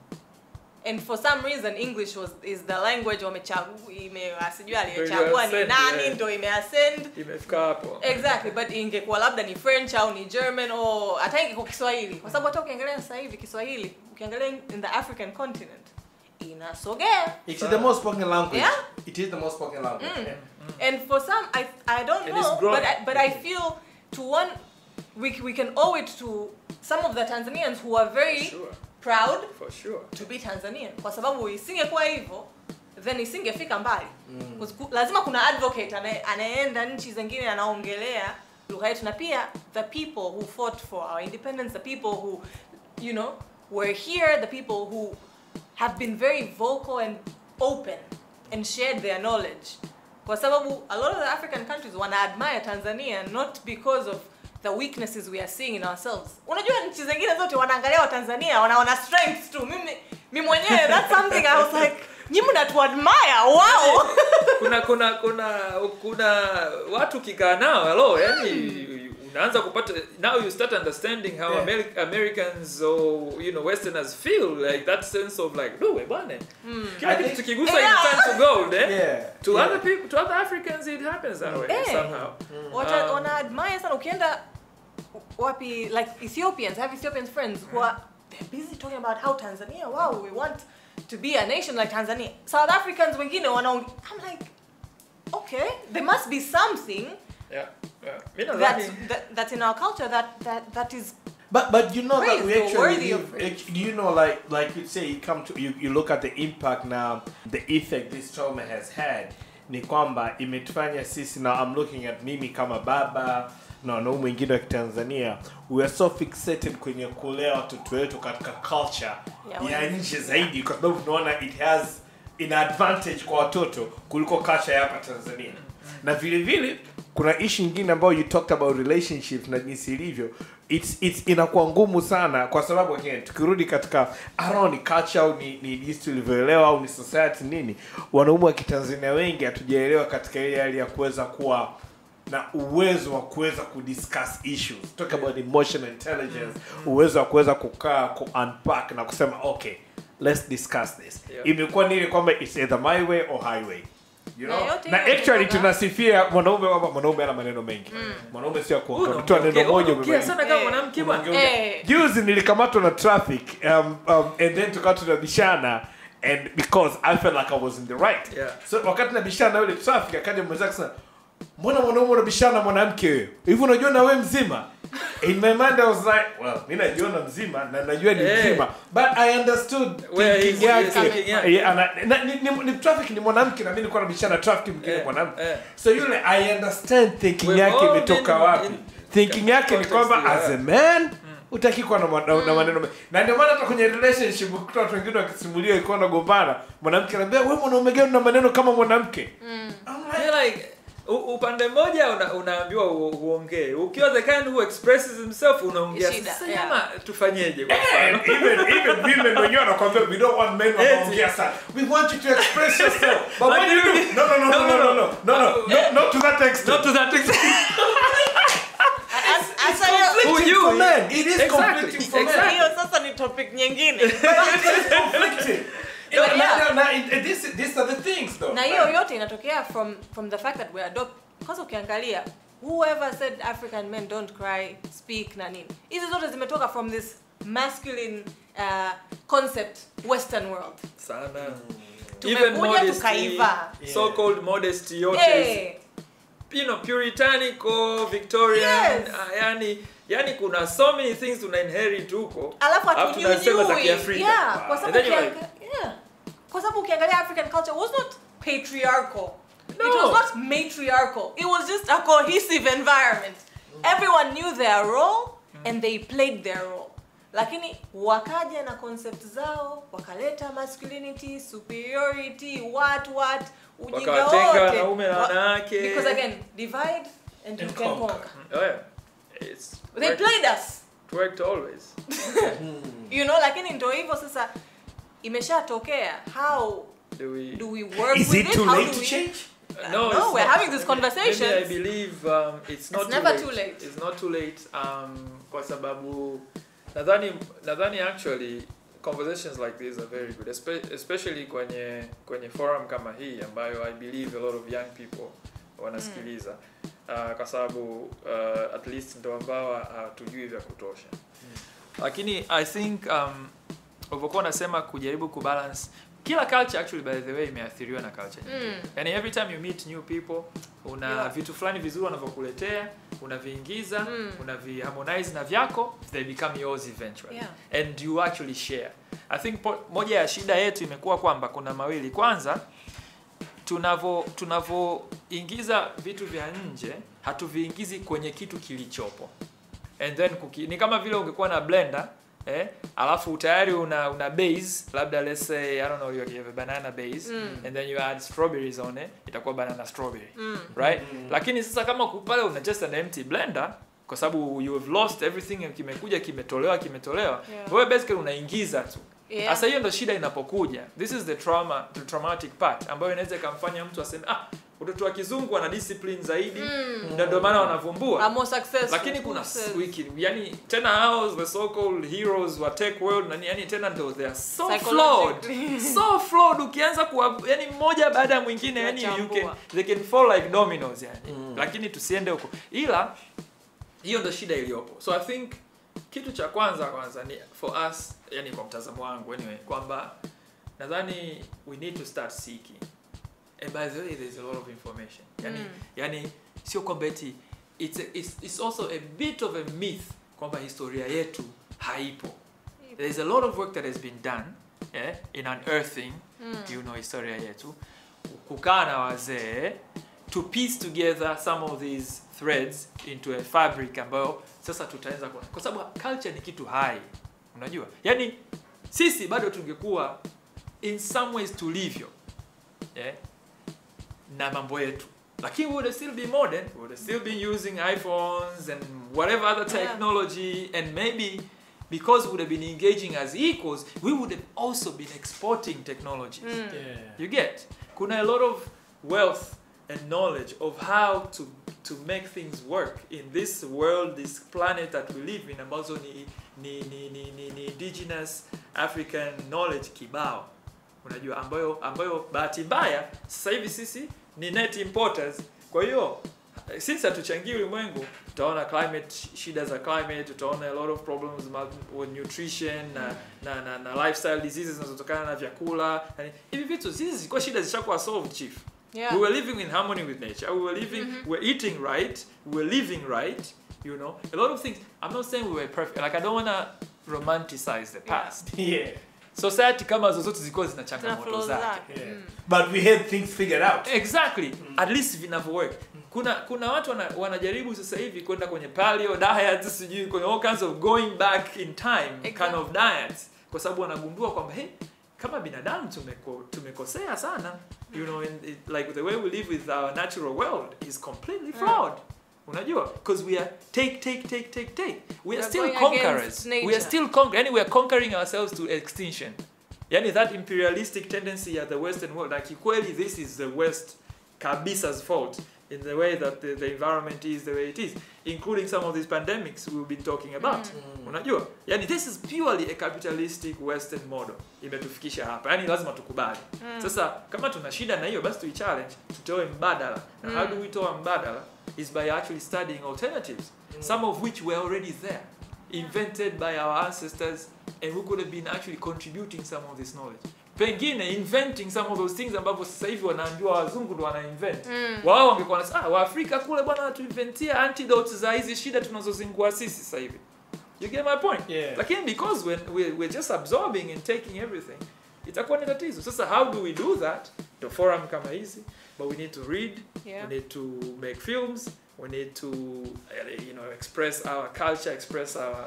and for some reason english was is the language wamechagua ime sijui aliyechagua ni Ndio nani imeascend, ndo imeascend Imefika hapo. exactly but ingekuwa labda ni french au ni german au hata ingekuwa kiswahili kwa sababu hata ukiangalia sasa hivi kiswahili ukiangalia in the african continent inasogea It is the most spoken language. Yeah. It is the most spoken language. Yeah. and for some i i don't And it's know growing. but I, but i feel to one we, we can owe it to some of the tanzanians who are very Sure. proud For sure. to be tanzanian kwa sababu isingekuwa hivyo then isingefika mbali mm. lazima kuna advocate anaye- anayeenda nchi zingine anaongelea lugha yetu na pia the people who fought for our independence the people who you know were here the people who have been very vocal and open and shared their knowledge kwa sababu a lot of the african countries wana admire tanzania not because of the weaknesses we are seeing in ourselves unajua nchi zingine zote wanaangalia watanzania wanaona strengths tu mimi mi mwenyewe that's something i was like nyi mnatuadmire wow kuna kuna kuna kuna watu ukikaa nao hello yani unaanza kupata now you start understanding how Yeah. Ameri- americans or you know westerners feel like that sense of like no we bwana kila I kitu think- tukigusa Yeah. in turn to gold eh Yeah. to Yeah. other people to other africans it happens that way Eh. somehow Wata, Um, wana admire sana ukienda wapi like ethiopians I have ethiopian friends who are they're busy talking about how tanzania wow we want to be a nation like tanzania south africans wengine wanaong i'm like okay there must be something yeah yeah mi that's, nadhani that, that's in our culture that that that is But but you know that Praise, we though, actually worthy live, of praise. act- you know like like you say you come to you, you look at the impact now the effect this trauma has had ni kwamba imetufanya sisi now I'm looking at mimi kama baba na wanaume wengine wa kitanzania we are so fixated kwenye kulea watoto wetu katika culture Ya ya wengi. nje zaidi kwa sababu tunaona it has ina advantage kwa watoto kuliko culture ya hapa tanzania na vile vile kuna ishi nyingine ambayo you talked about relationships na jinsi ilivyo it's, it's inakuwa ngumu sana kwa sababu again tukirudi katika I don't know, ni culture au ni, ni jinsi tulivyoelewa au ni society nini wanaume wa kitanzania wengi hatujaelewa katika ile hali ya kuweza kuwa na uwezo wa kuweza kudiscuss issues talk about emotional intelligence uwezo wa kuweza kukaa ku unpack na kusema okay let's discuss this Yeah. imekuwa ni ile kwamba it's either my way or highway you Na know yote na hiyo actually kutoka- tunasifia mwanaume kwamba mwanaume ana maneno mengi mwanaume sio kuongea Unaongea- tu neno moja unaongea sana kama Eh. mwanamke bwana Unaongea- Eh. juzi nilikamatwa na traffic um, um, and then tukawa tunabishana and because i felt like i was in the right Yeah. so wakati nabishana na yule traffic akaja mwenzake sana mbona mwanaume unabishana na mwanamke wewe hivi unajua na wewe mzima in my mind i was like well mi najiona mzima na najua ni Eh. mzima but i understood Where thinking he's- yake. he's thinking yake. Yeah, ana- na- ni, ni, ni traffic ni mwanamke na mimi nilikuwa nabishana na traffic mwingine Eh, mwanamke eh. so yule i understand thinking We've yake all imetoka been wapi in- thinking yake ni context, kwamba yeah. as a man utaki kuwa na, ma- na, na maneno mengi. na ndio maana hata kwenye relationship ukikuta watu wengine wakisimulia ikiwa nagombana mwanamke anaambia wewe mwanaume gani na maneno kama mwanamke I'm like, Yeah, like u- upande mmoja una, unaambiwa u- uongee ukiwa the kind who expresses himself unaongea Shida, sasa yeah. jamaa tufanyeje kwa mfano And even even women wenyewe wanakwambia we don't want men wanaongea sana we want you to express yourself but But what do you you- do no no no no no no no no no not to that extent not to that extent As- Sasa hiyo- conflicting you- for men it is Exactly. conflicting for men Exactly. hiyo sasa ni topic nyingine conflicting Yeah. Na- na- na- and this these are the things though na hiyo yote inatokea from from the fact that we adopt kwanza ukiangalia whoever said african men don't cry speak na nini hizi zote zimetoka from this masculine uh, concept western world sana Tumekuja even modesty tukaiva. so called modesty yote hey, you know puritanical victorian Yes. uh, yani yani kuna so many things tuna inherit huko alafu Alafu tunasema za hatujui Kiafrika. yeah, kwa sababu And then you're ukianga- yeah. kwa sababu ukiangalia african culture was not patriarchal it No. was not matriarchal it was just a cohesive environment everyone knew their role and they played their role lakini wakaja na concept zao wakaleta masculinity superiority what what ujinga Wakawatenga wote wanaume na Wa- wanawake. because again divide and you And can conquer. conquer oh, yeah. It's they worked, played us worked always you know lakini ndo hivyo sasa imeshatokea how do we do we work is with it it? too How late do to we- change no, No, it's we're not. having these Maybe- conversations. Maybe I believe um, it's not It's too, never late. too late. It's not too late um, kwa sababu nadhani nadhani actually conversations like this are very good espe- especially kwenye kwenye forum kama hii ambayo I believe a lot of young people wanasikiliza uh, kwa sababu uh, at least ndo ambao hatujui vya kutosha lakini I think um, ulivyokuwa unasema kujaribu kubalance kila culture actually by the way imeathiriwa na culture nyingine. Mm. yani every time you meet new people una Yeah. vitu fulani vizuri wanavyokuletea unaviingiza Mm. unaviharmonize na vyako they become yours eventually Yeah. and you actually share i think po, moja ya shida yetu imekuwa kwamba kuna mawili kwanza tunavo tunavoingiza vitu vya nje hatuviingizi kwenye kitu kilichopo and then kuki, ni kama vile ungekuwa na blender eh, alafu tayari una una base labda let's say i don't know you have a banana base Mm. and then you add strawberries on it itakuwa banana strawberry Mm. right lakini sasa kama ku- pale una just an empty blender kwa sababu you have lost everything kimekuja kimetolewa kimetolewa Yeah. wewe basically unaingiza tu Yeah. sasa hiyo ndo shida inapokuja this is the trauma the traumatic part ambayo inaweza ikamfanya mtu aseme ah watoto wa kizungu wana discipline zaidi Mm. ndio ndio maana wanavumbua Are more successful. lakini kuna Who says? wiki yani tena hao the so called heroes wa tech world nani yani tena ndio they are so flawed Psychologically. so flawed ukianza kuwa yani mmoja baada ya mwingine yani you can, Kuwachambua. they can fall like dominoes yani lakini tusiende huko ila hiyo ndo shida iliyopo so i think kitu cha kwanza kwanza ni for us yani kwa mtazamo wangu anyway kwamba nadhani we need to start seeking and by the way there's a lot of information yani, Mm. yani sio kwamba eti it's, a, it's, it's also a bit of a myth kwamba historia yetu haipo there's a lot of work that has been done yeah, in unearthing Mm. you know historia yetu kukaa na wazee to piece together some of these threads into a fabric ambayo sasa tutaweza kuona kwa sababu culture ni kitu hai unajua yani sisi bado tungekuwa in some ways tulivyo yeah? na mambo yetu lakini we would still be modern we would still be using iphones and whatever other Yeah. technology and maybe because we would have been engaging as equals we would have also been exporting technologies Yeah. you get kuna a lot of wealth and knowledge of how to to make things work in this world this planet that we live in ambazo ni ni, ni, ni, ni, ni indigenous african knowledge kibao unajua ambayo ambayo bahati mbaya sasa hivi sisi ni net importers kwa hiyo since hatuchangii ulimwengu tutaona climate shida za climate tutaona a lot of problems ma- with nutrition na, na, na, na lifestyle diseases zinazotokana na vyakula yani, hivi vitu hizi zilikuwa shida zishakuwa solved chief Yeah. we were living in harmony with nature we were living we're eating right we were living right you know a lot of things i'm not saying we were perfect like i don't want to romanticize the past Yeah. society kama zozote zilikuwa zina Zina changamoto flaws zake zake. Yeah. Mm. But we had things figured out. exactly at least vinavyowork kuna kuna watu wana, wanajaribu sasa hivi kwenda kwenye paleo diets sijui kwenye all kinds of going back in time kind Exactly. of diets kwa sababu wanagundua kwamba hey kama binadamu tumeko, tumekosea sana you know in, it, like the way we live with our natural world is completely flawed unajua because we are take take take take take we are We are still going conquerors against we are nature. still conquer yani we are conquering ourselves to extinction yani that imperialistic tendency at the western world like kweli this is the west kabisa's fault in the way that the, the environment is the way it is including some of these pandemics we've been talking about unajua yani this is purely a capitalistic western model imetufikisha hapa yani lazima tukubali sasa kama tuna shida na hiyo basi tuichallenge tutoe mbadala na how do we toa mbadala is by actually studying alternatives some of which were already there invented by our ancestors and we could have been actually contributing some of this knowledge pengine inventing some of those things ambavyo sasa hivi wanaambiwa wazungu ndo wana invent wao wangekuwa wanasema ah waafrika kule bwana watuinventia antidotes za hizi shida tunazozingua sisi sasa hivi you get my point Yeah. lakini because we're, we're, we're just absorbing and taking everything itakuwa ni tatizo sasa how do we do that ndo forum kama hizi but we need to read Yeah. we need to make films we need to uh, you know express our culture express our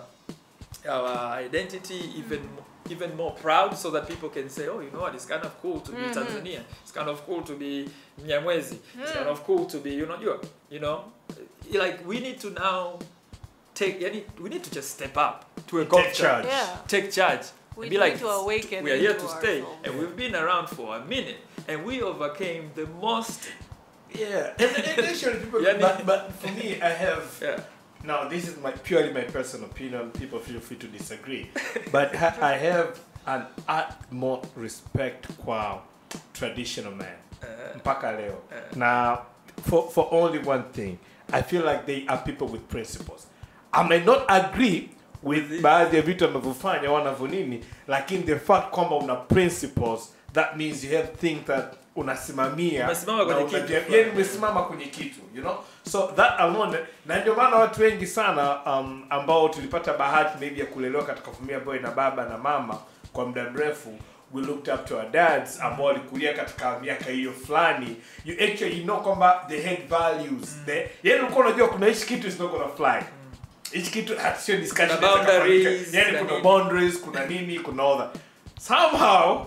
our identity even even more proud so that people can say oh you know what it's kind of cool to be Tanzania it's kind of cool to be Mnyamwezi it's kind of cool to be you know you you know like we need to now take yani, we need to just step up to a Take culture charge. Yeah. take charge We and be need like to awaken we are here into to stay ourselves. and we've been around for a minute and we overcame the most Yeah. And, and actually, people, Yeah, but, but for me, I have yeah Now, this is my purely my personal opinion. People feel free to disagree, but ha- I have an utmost respect kwa traditional man uh, mpaka leo. Now, for for only one thing, I feel like they are people with principles. I may not agree with baadhi ya vitu wanavyofanya wanavyo nini, lakini the fact kwamba una principles that means you have things that unasimamia Umesimama kwenye na kitu unajua- fulani. yani umesimama kwenye kitu you know so that alone na ndio maana watu wengi sana um, ambao tulipata bahati maybe ya kulelewa katika familia ambayo ina baba na mama kwa muda mrefu we looked up to our dads ambao walikulia katika miaka hiyo fulani you actually know kwamba they had values they yani ulikuwa unajua kuna hichi kitu is not gonna fly hichi kitu hata sio discussion Kuna inaweza kufanyika. boundaries, yani kuna kuna nini. boundaries kuna nini kuna all that somehow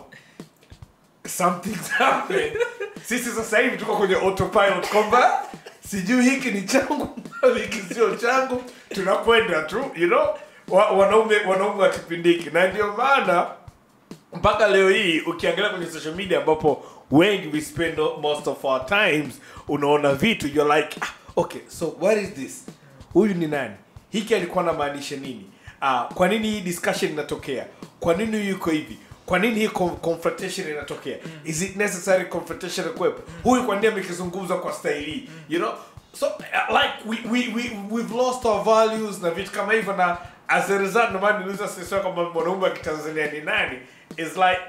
something's happened sisi sasa hivi tuko kwenye autopilot kwamba sijui hiki ni changu hiki sio changu tunakwenda tu you know wa, wanaume wanaume wa kipindi hiki na ndio maana mpaka leo hii ukiangalia kwenye social media ambapo wengi we spend most of our times unaona vitu you're like ah, okay so what is this huyu ni nani hiki alikuwa anamaanisha nini uh, kwa nini hii discussion inatokea kwa nini huyu yuko hivi kwa nini hii con- confrontation inatokea is it necessary confrontation kuwepo huyu kwa nini amekizungumza kwa style hii you know so uh, like we, we, we, we've lost our values na vitu kama hivyo na as a result ndio maana niliuliza sisi kama mwanaume wa kitanzania ni nani is like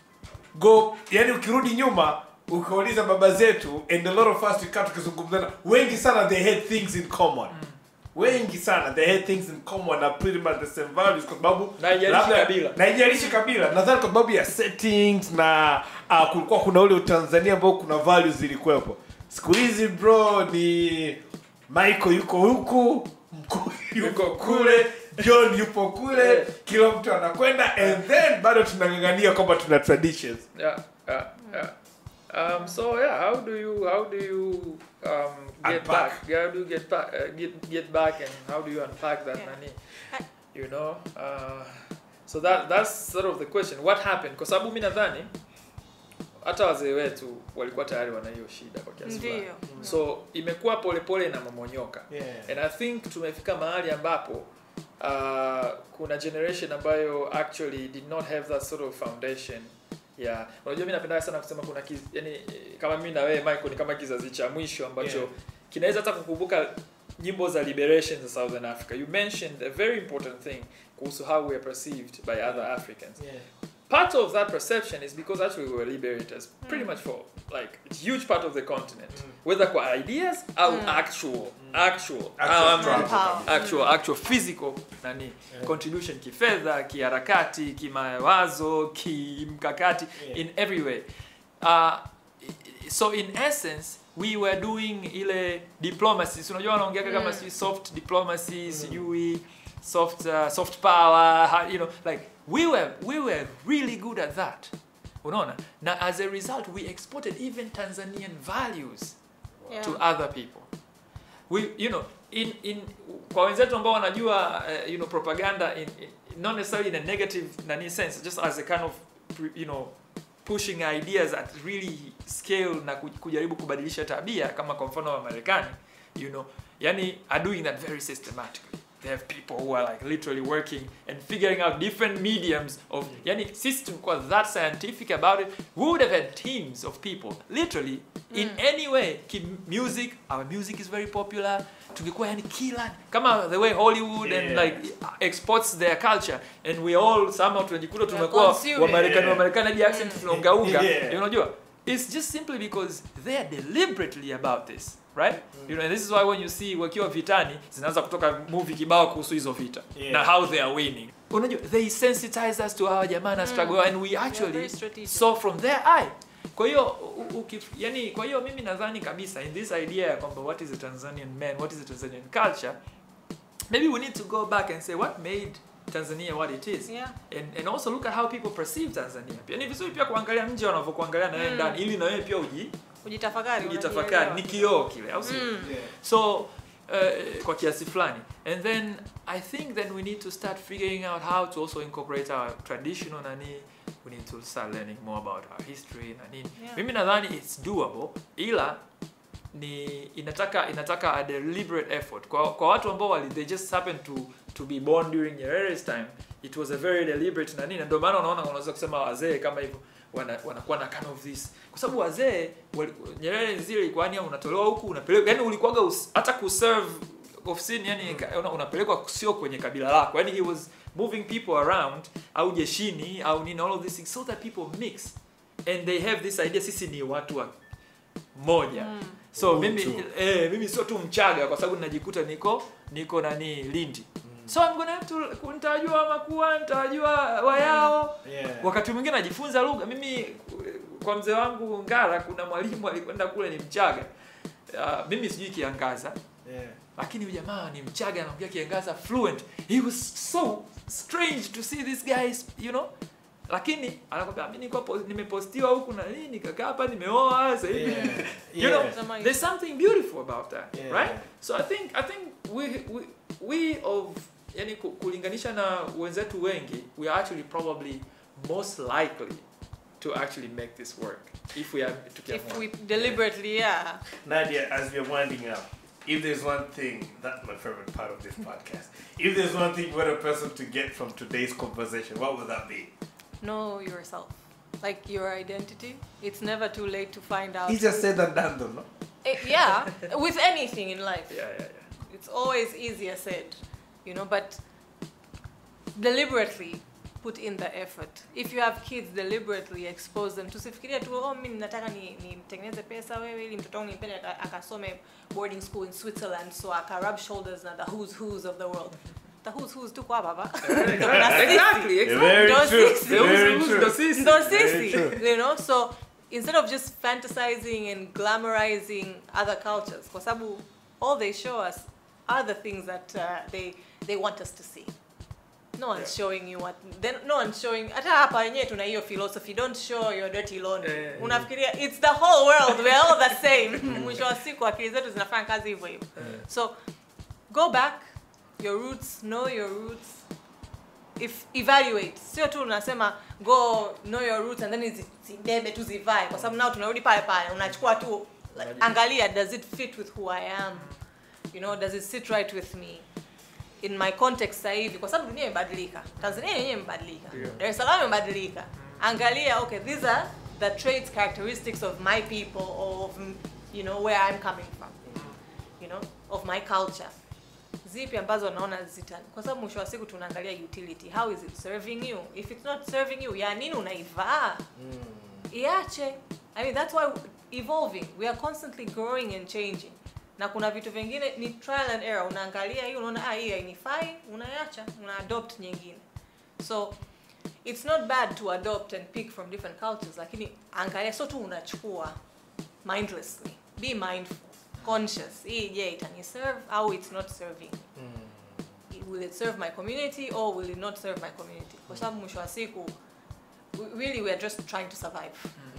go yani ukirudi nyuma ukauliza baba zetu and a lot of us tukaa tukizungumzana wengi sana they had things in common wengi sana they had things in common na pretty much the same values kwa sababu Na haijalishi labda- kabila. na haijalishi kabila nadhani kwa sababu ya settings na uh, kulikuwa kuna ule utanzania ambao kuna values zilikuwepo siku hizi bro ni michael yuko huku mkuu yuko kule john yupo kule kila mtu anakwenda and then bado tunang'ang'ania kwamba tuna traditions yeah, yeah, yeah. Um, so yeah, how do you how do you um, get Unpack. back? How do you get back? Uh, get get back, and how do you unpack that Yeah. nani? You know. Uh, so that that's sort of the question. What happened? Kwa sababu mimi nadhani hata wazee wetu walikuwa tayari wana hiyo shida kwa kiasi fulani. Ndio. So imekuwa polepole na mamonyoka. Yeah. And I think tumefika mahali ambapo uh, kuna generation ambayo actually did not have that sort of foundation yeah. Unajua mimi napenda sana kusema kuna kiz, yani, kama mimi na wewe Michael ni kama kizazi cha mwisho ambacho Yeah. kinaweza hata kukumbuka nyimbo za liberation za Southern Africa. You mentioned a very important thing kuhusu how we are perceived by other Africans. Yeah. Part of that perception is because actually we were liberators pretty much for like a huge part of the continent. Whether kwa ideas or actual actual Actual um, struggle. Power. actual actual physical nani contribution kifedha kiharakati kimawazo kimkakati Yeah. in every way uh, so in essence we were doing ile diplomacy si unajua wanaongeaga kama si soft diplomacy sijui soft uh, soft power ha- you know like we were we were really good at that unaona na as a result we exported even tanzanian values Yeah. to other people we you know in in kwa wenzetu ambao wanajua uh, you know propaganda in, in not necessarily in a negative nani sense just as a kind of you know pushing ideas at really scale na ku- kujaribu kubadilisha tabia kama kwa mfano wa Marekani you know yani are doing that very systematically they have people who are like literally working and figuring out different mediums of yani sisi tulikuwa that scientific about it we would have had teams of people literally in any way ki music our music is very popular tungekuwa yani kila kama the way hollywood and Yeah. like exports their culture and we all somehow tunajikuta We are tumekuwa consuming. wamarekani Yeah. wamarekani hadi accent tunaungaunga Yeah. you unajua it's just simply because they are deliberately about this right you know and this is why when you see wakiwa vitani zinaanza kutoka movie kibao kuhusu hizo vita Yeah. na how they are winning unajua they sensitize us to our jamaa na struggle and we actually very strategic. saw from their eye kwa hiyo u- uki- yani kwa hiyo mimi nadhani kabisa in this idea ya kwamba what is a tanzanian man what is a tanzanian culture maybe we need to go back and say what made tanzania what it is Yeah. and, and also look at how people perceive tanzania pia ni vizuri pia kuangalia nje wanavyokuangalia na wewe ndani ili na wewe pia uji Ujitafakari. ujitafakari ni kioo kile au sio Mm. Yeah. so uh, kwa kiasi fulani and then i think then we need to start figuring out how to also incorporate our traditional nani we need to start learning more about our history na nini Yeah. mimi nadhani it's doable ila ni inataka inataka a deliberate effort kwa, kwa watu ambao wali they just happen to to be born during Nyerere's time it was a very deliberate na nini na ndio maana unaona unaweza kusema wazee kama hivyo wana- wanakuwa na kind of this kwa sababu wazee wali- Nyerere zile ilikuwa yani unatolewa huku unapelekwa yani ulikuwaga us- hata kuserve ofisini yani ka- una- unapelekwa sio kwenye kabila lako yani he was moving people around au jeshini au nini all of these things so that people mix and they have this idea sisi ni watu wa moja so Utu. mimi eh, mimi sio tu mchaga kwa sababu najikuta niko niko nani lindi so I'm gonna have to nitajua makua nitajua wayao Yeah. wakati mwingine najifunza lugha mimi kwa mzee wangu ngara kuna mwalimu alikwenda kule ni mchaga uh, mimi sijui kiangaza Yeah. lakini huyu jamaa ni mchaga anaongea kiangaza fluent he was so strange to see this guys you know lakini anakwambia mimi niko po- nimepostiwa huku na nini nikakaa hapa nimeoa sasa hivi Yeah. you know Yeah. there's something beautiful about that Yeah. right so i think i think we we, we of yani ku- kulinganisha na wenzetu wengi we are actually probably most likely to actually make this work if we are If tukiamua we deliberately, yeah. Nadia, as we're winding up, if there's one thing, that's my favorite part of this podcast. If there's one thing you want a person to get from today's conversation, what would that be? Know yourself. Like your identity. It's never too late to find out. He just said that done though, no? Eh, yeah, with anything in life. yeah yeah yeah It's always easier said, you know, but deliberately put in the effort. If you have kids, deliberately expose them. Tusifikiria tu, oh, mimi nataka ni nimtengeneze pesa wewe ili mtoto wangu nimpende aka- akasome boarding school in Switzerland so aka rub shoulders na the who's who's of the world. The who's who's tuko hapa hapa. exactly exactly Very Those true. six- Very Those- true. those sisi. Ndo Very sisi, true. you know, so instead of just fantasizing and glamorizing other cultures kwa sababu all they show us are the things that uh, they they want us to see no one's showing you what then no one's showing hata hapa wenyewe tuna hiyo philosophy don't show your dirty laundry Eh. unafikiria it's the whole world we're all the same mwisho wa siku akili zetu zinafanya kazi hivyo hivyo so go back your roots know your roots if evaluate sio tu unasema go know your roots and then zi- zibebe tu zivae kwa sababu nao tunarudi pale pale unachukua tu like, angalia does it fit with who i am you know does it sit right with me in my context sasa hivi kwa sababu dunia imebadilika tanzania yenyewe imebadilika Ndio. dar es salaam imebadilika angalia okay these are the traits characteristics of my people or of mm, you know where i'm coming from you know of my culture zipi ambazo naona zita kwa sababu mwisho wa siku tunaangalia utility how is it serving you if it's not serving you ya nini unaivaa iache i mean that's why evolving we are constantly growing and changing na kuna vitu vingine ni trial and error unaangalia hii unaona ah hii hainifai unaiacha una adopt nyingine so it's not bad to adopt and pick from different cultures lakini angalia sio tu unachukua mindlessly be mindful conscious hii je itaniserve au it's not serving will it serve my community or will it not serve my community kwa sababu mwisho wa siku we- really we are just trying to survive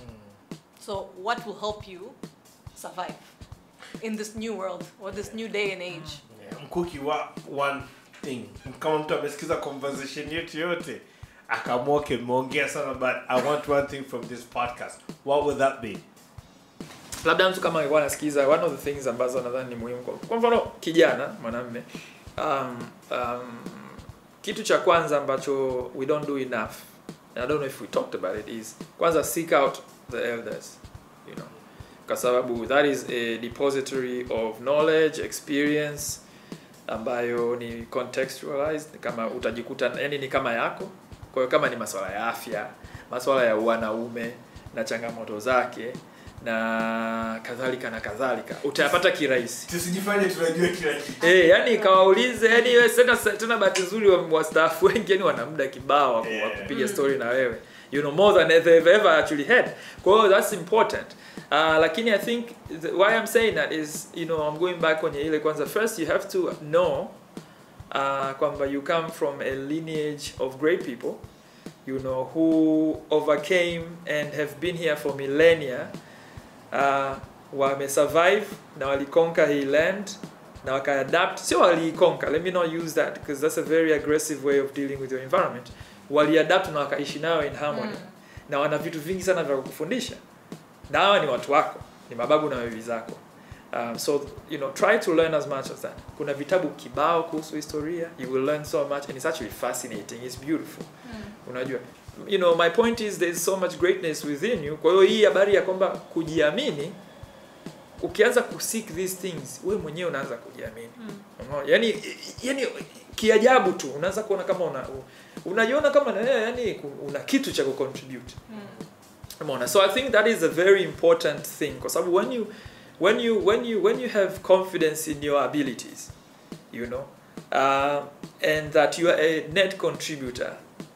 so what will help you survive in this new world or this new day and age mkuki wa one thing kama mtu amesikiza conversation yetu yote akaamua okay mmeongea sana but i want one thing from this podcast what would that be labda mtu kama alikuwa anasikiza one of the things ambazo nadhani ni muhimu kwa, kwa mfano kijana mwanamme um, um, kitu cha kwanza ambacho we don't do enough and i don't know if we talked about it is kwanza seek out the elders you know kwa sababu that is a depository of knowledge experience ambayo ni contextualized kama utajikuta yani ni kama yako kwa hiyo kama ni masuala ya afya masuala ya wanaume na changamoto zake na kadhalika na kadhalika utayapata kirahisi tusijifanye tunajua kila kitu Eh, yani kawaulize yani wewe tena tena bahati nzuri wa- wastaafu wengi yani wana muda kibao wa ku- wa Yeah. kupiga story na wewe you know more than they've ever actually had kwa hiyo that's important uh, lakini i think the, why i'm saying that is you know i'm going back kwenye ile kwanza first you have to know uh, kwamba you come from a lineage of great people you know who overcame and have been here for millennia uh, wamesurvive na waliconquer hii land na wakaadapt sio waliiconquer let me not use that because that's a very aggressive way of dealing with your environment waliadapt na wakaishi nayo in harmony Mm. na wana vitu vingi sana vya kukufundisha na hawa ni watu wako ni mababu na bibi zako um, so you know try to learn as much as that kuna vitabu kibao kuhusu historia you will learn so much and it's actually fascinating it's beautiful unajua you know my point is there is so much greatness within you kwa hiyo hii habari ya kwamba kujiamini ukianza kuseek these things wewe mwenyewe unaanza kujiamini Unaona? yani yani kiajabu tu unaanza kuona kama una unajiona kama na wewe yani ku- una kitu cha kucontribute umeona so i think that is a very important thing kwa sababu when you when you when you when you have confidence in your abilities you know uh, and that you are a net contributor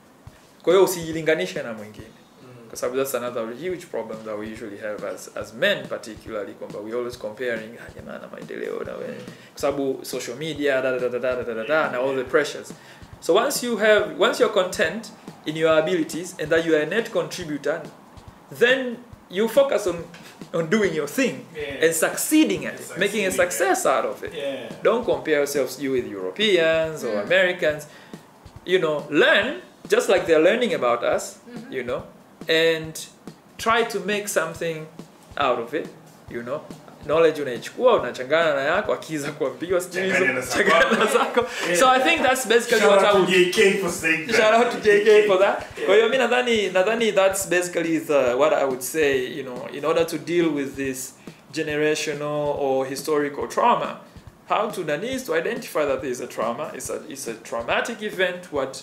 kwa hiyo usijilinganishe na mwingine kwa sababu that's another huge problem that we usually have as, as men particularly kwamba we always comparing ah, jamaa na maendeleo na wewe kwa sababu social media da, da, da, da, da, da, da, da, na all the pressures so once you have once you're content in your abilities and that you are a net contributor then you focus on on doing your thing Yeah. and succeeding at it And making a succeeding, success out of it yeah don't compare yourselves you with Europeans or Mm. Americans. You know, learn just like they're learning about us. You know, and try to make something out of it. You know, knowledge unaichukua unachangana na yako akiza kuambiwa sijui hizo, Changanya na zako. changanya na zako. So I think that's basically Shout what I out to would JK for saying that. shout out to JK for that. Kwa hiyo mi nadhani nadhani that's basically the what I would say, you know, in order to deal with this generational or historical trauma, how to nani is to identify that there is a trauma. It's a it's a traumatic event what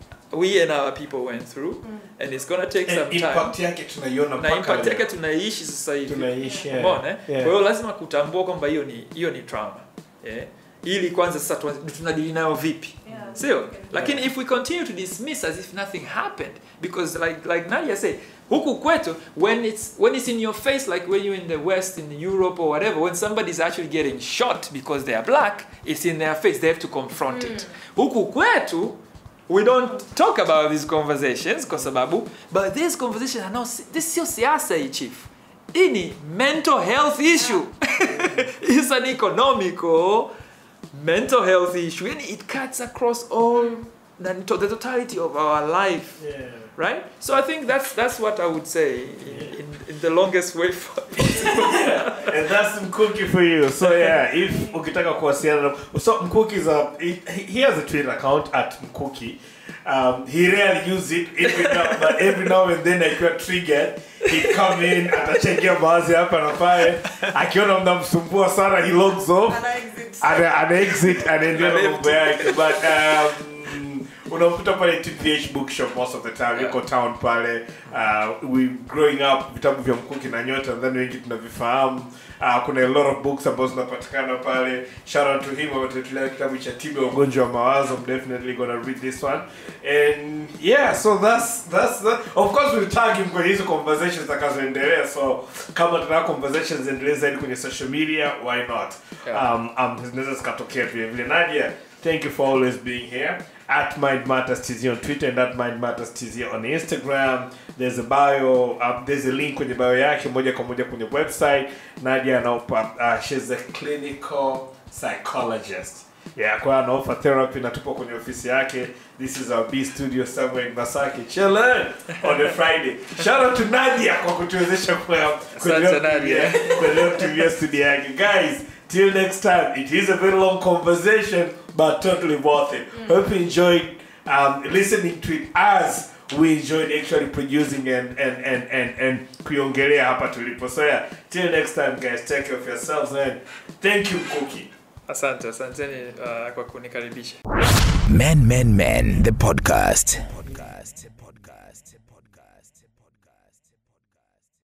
we and our people went through and it's gonna take some And time. impact yake tunaiona Na mpaka impact leo. yake tunaishi sasa hivi. tunaishi yeah. Umeona? eh? Yeah. Kwa hiyo lazima kutambua kwamba hiyo ni hiyo ni trauma. Yeah. Ili kwanza sasa tuanze- tunadili nayo vipi? Yeah. sio lakini if we continue to dismiss as if nothing happened because like like Nadia said huku kwetu when it's when it's in your face like when you're in the west in europe or whatever when somebody's actually getting shot because they are black it's in their face they have to confront it huku kwetu we don't talk about these conversations kwa sababu but these conversations are not this sio siasa hii chief hii ni mental health issue it's an economical mental health issue and it cuts across all the, the totality of our life right so i think that's that's what i would say in, in, in the longest way for and that's Mkuki for you. So yeah, if ukitaka kuwasiliana na so Mkuki is a he, he has a Twitter account at Mkuki. Um, he rarely use it every now, but every now and then akiwa triggered he come in atachangia baadhi hapa na pale akiona mnamsumbua sana he logs off Ana exit. ana, ana exit anaendelea na mambo yake but um, unamkuta pale tph bookshop most of the time yuko town pale uh, we growing up vitabu vya mkuki na nyota nadhani wengi tunavifahamu uh, kuna a lot of books ambazo zinapatikana pale shout out to him ametuletea kitabu cha tiba ya ugonjwa wa mawazo I'm definitely gonna read this one and yeah so that's that's that. of course we'll tag him kwenye hizo conversations zitakazoendelea so kama tunataka conversations endelee zaidi kwenye social media why not Yeah. um, um, zinaweza zikatokea vile vile nadia thank you for always being here at mind matters tz on twitter and at mind matters tz on instagram there's a bio um, there's a link kwenye bio yake moja kwa moja kwenye website nadia anaopa uh, she's a clinical psychologist yeah kwa anaofa therapy na tupo kwenye ofisi yake this is our b studio somewhere in masaki chilling on a friday shout out to nadia kwa kutuwezesha kwa Asante, Nadia. kuendelea kutumia studio yake guys till next time it is a very long conversation but totally worth it hope you enjoyed um, listening to it as we enjoyed actually producing and and and and, and kuiongelea hapa tulipo so yeah till next time guys take care of yourselves and thank you cookie asante asanteni uh, kwa kunikaribisha Men Men Men, the podcast.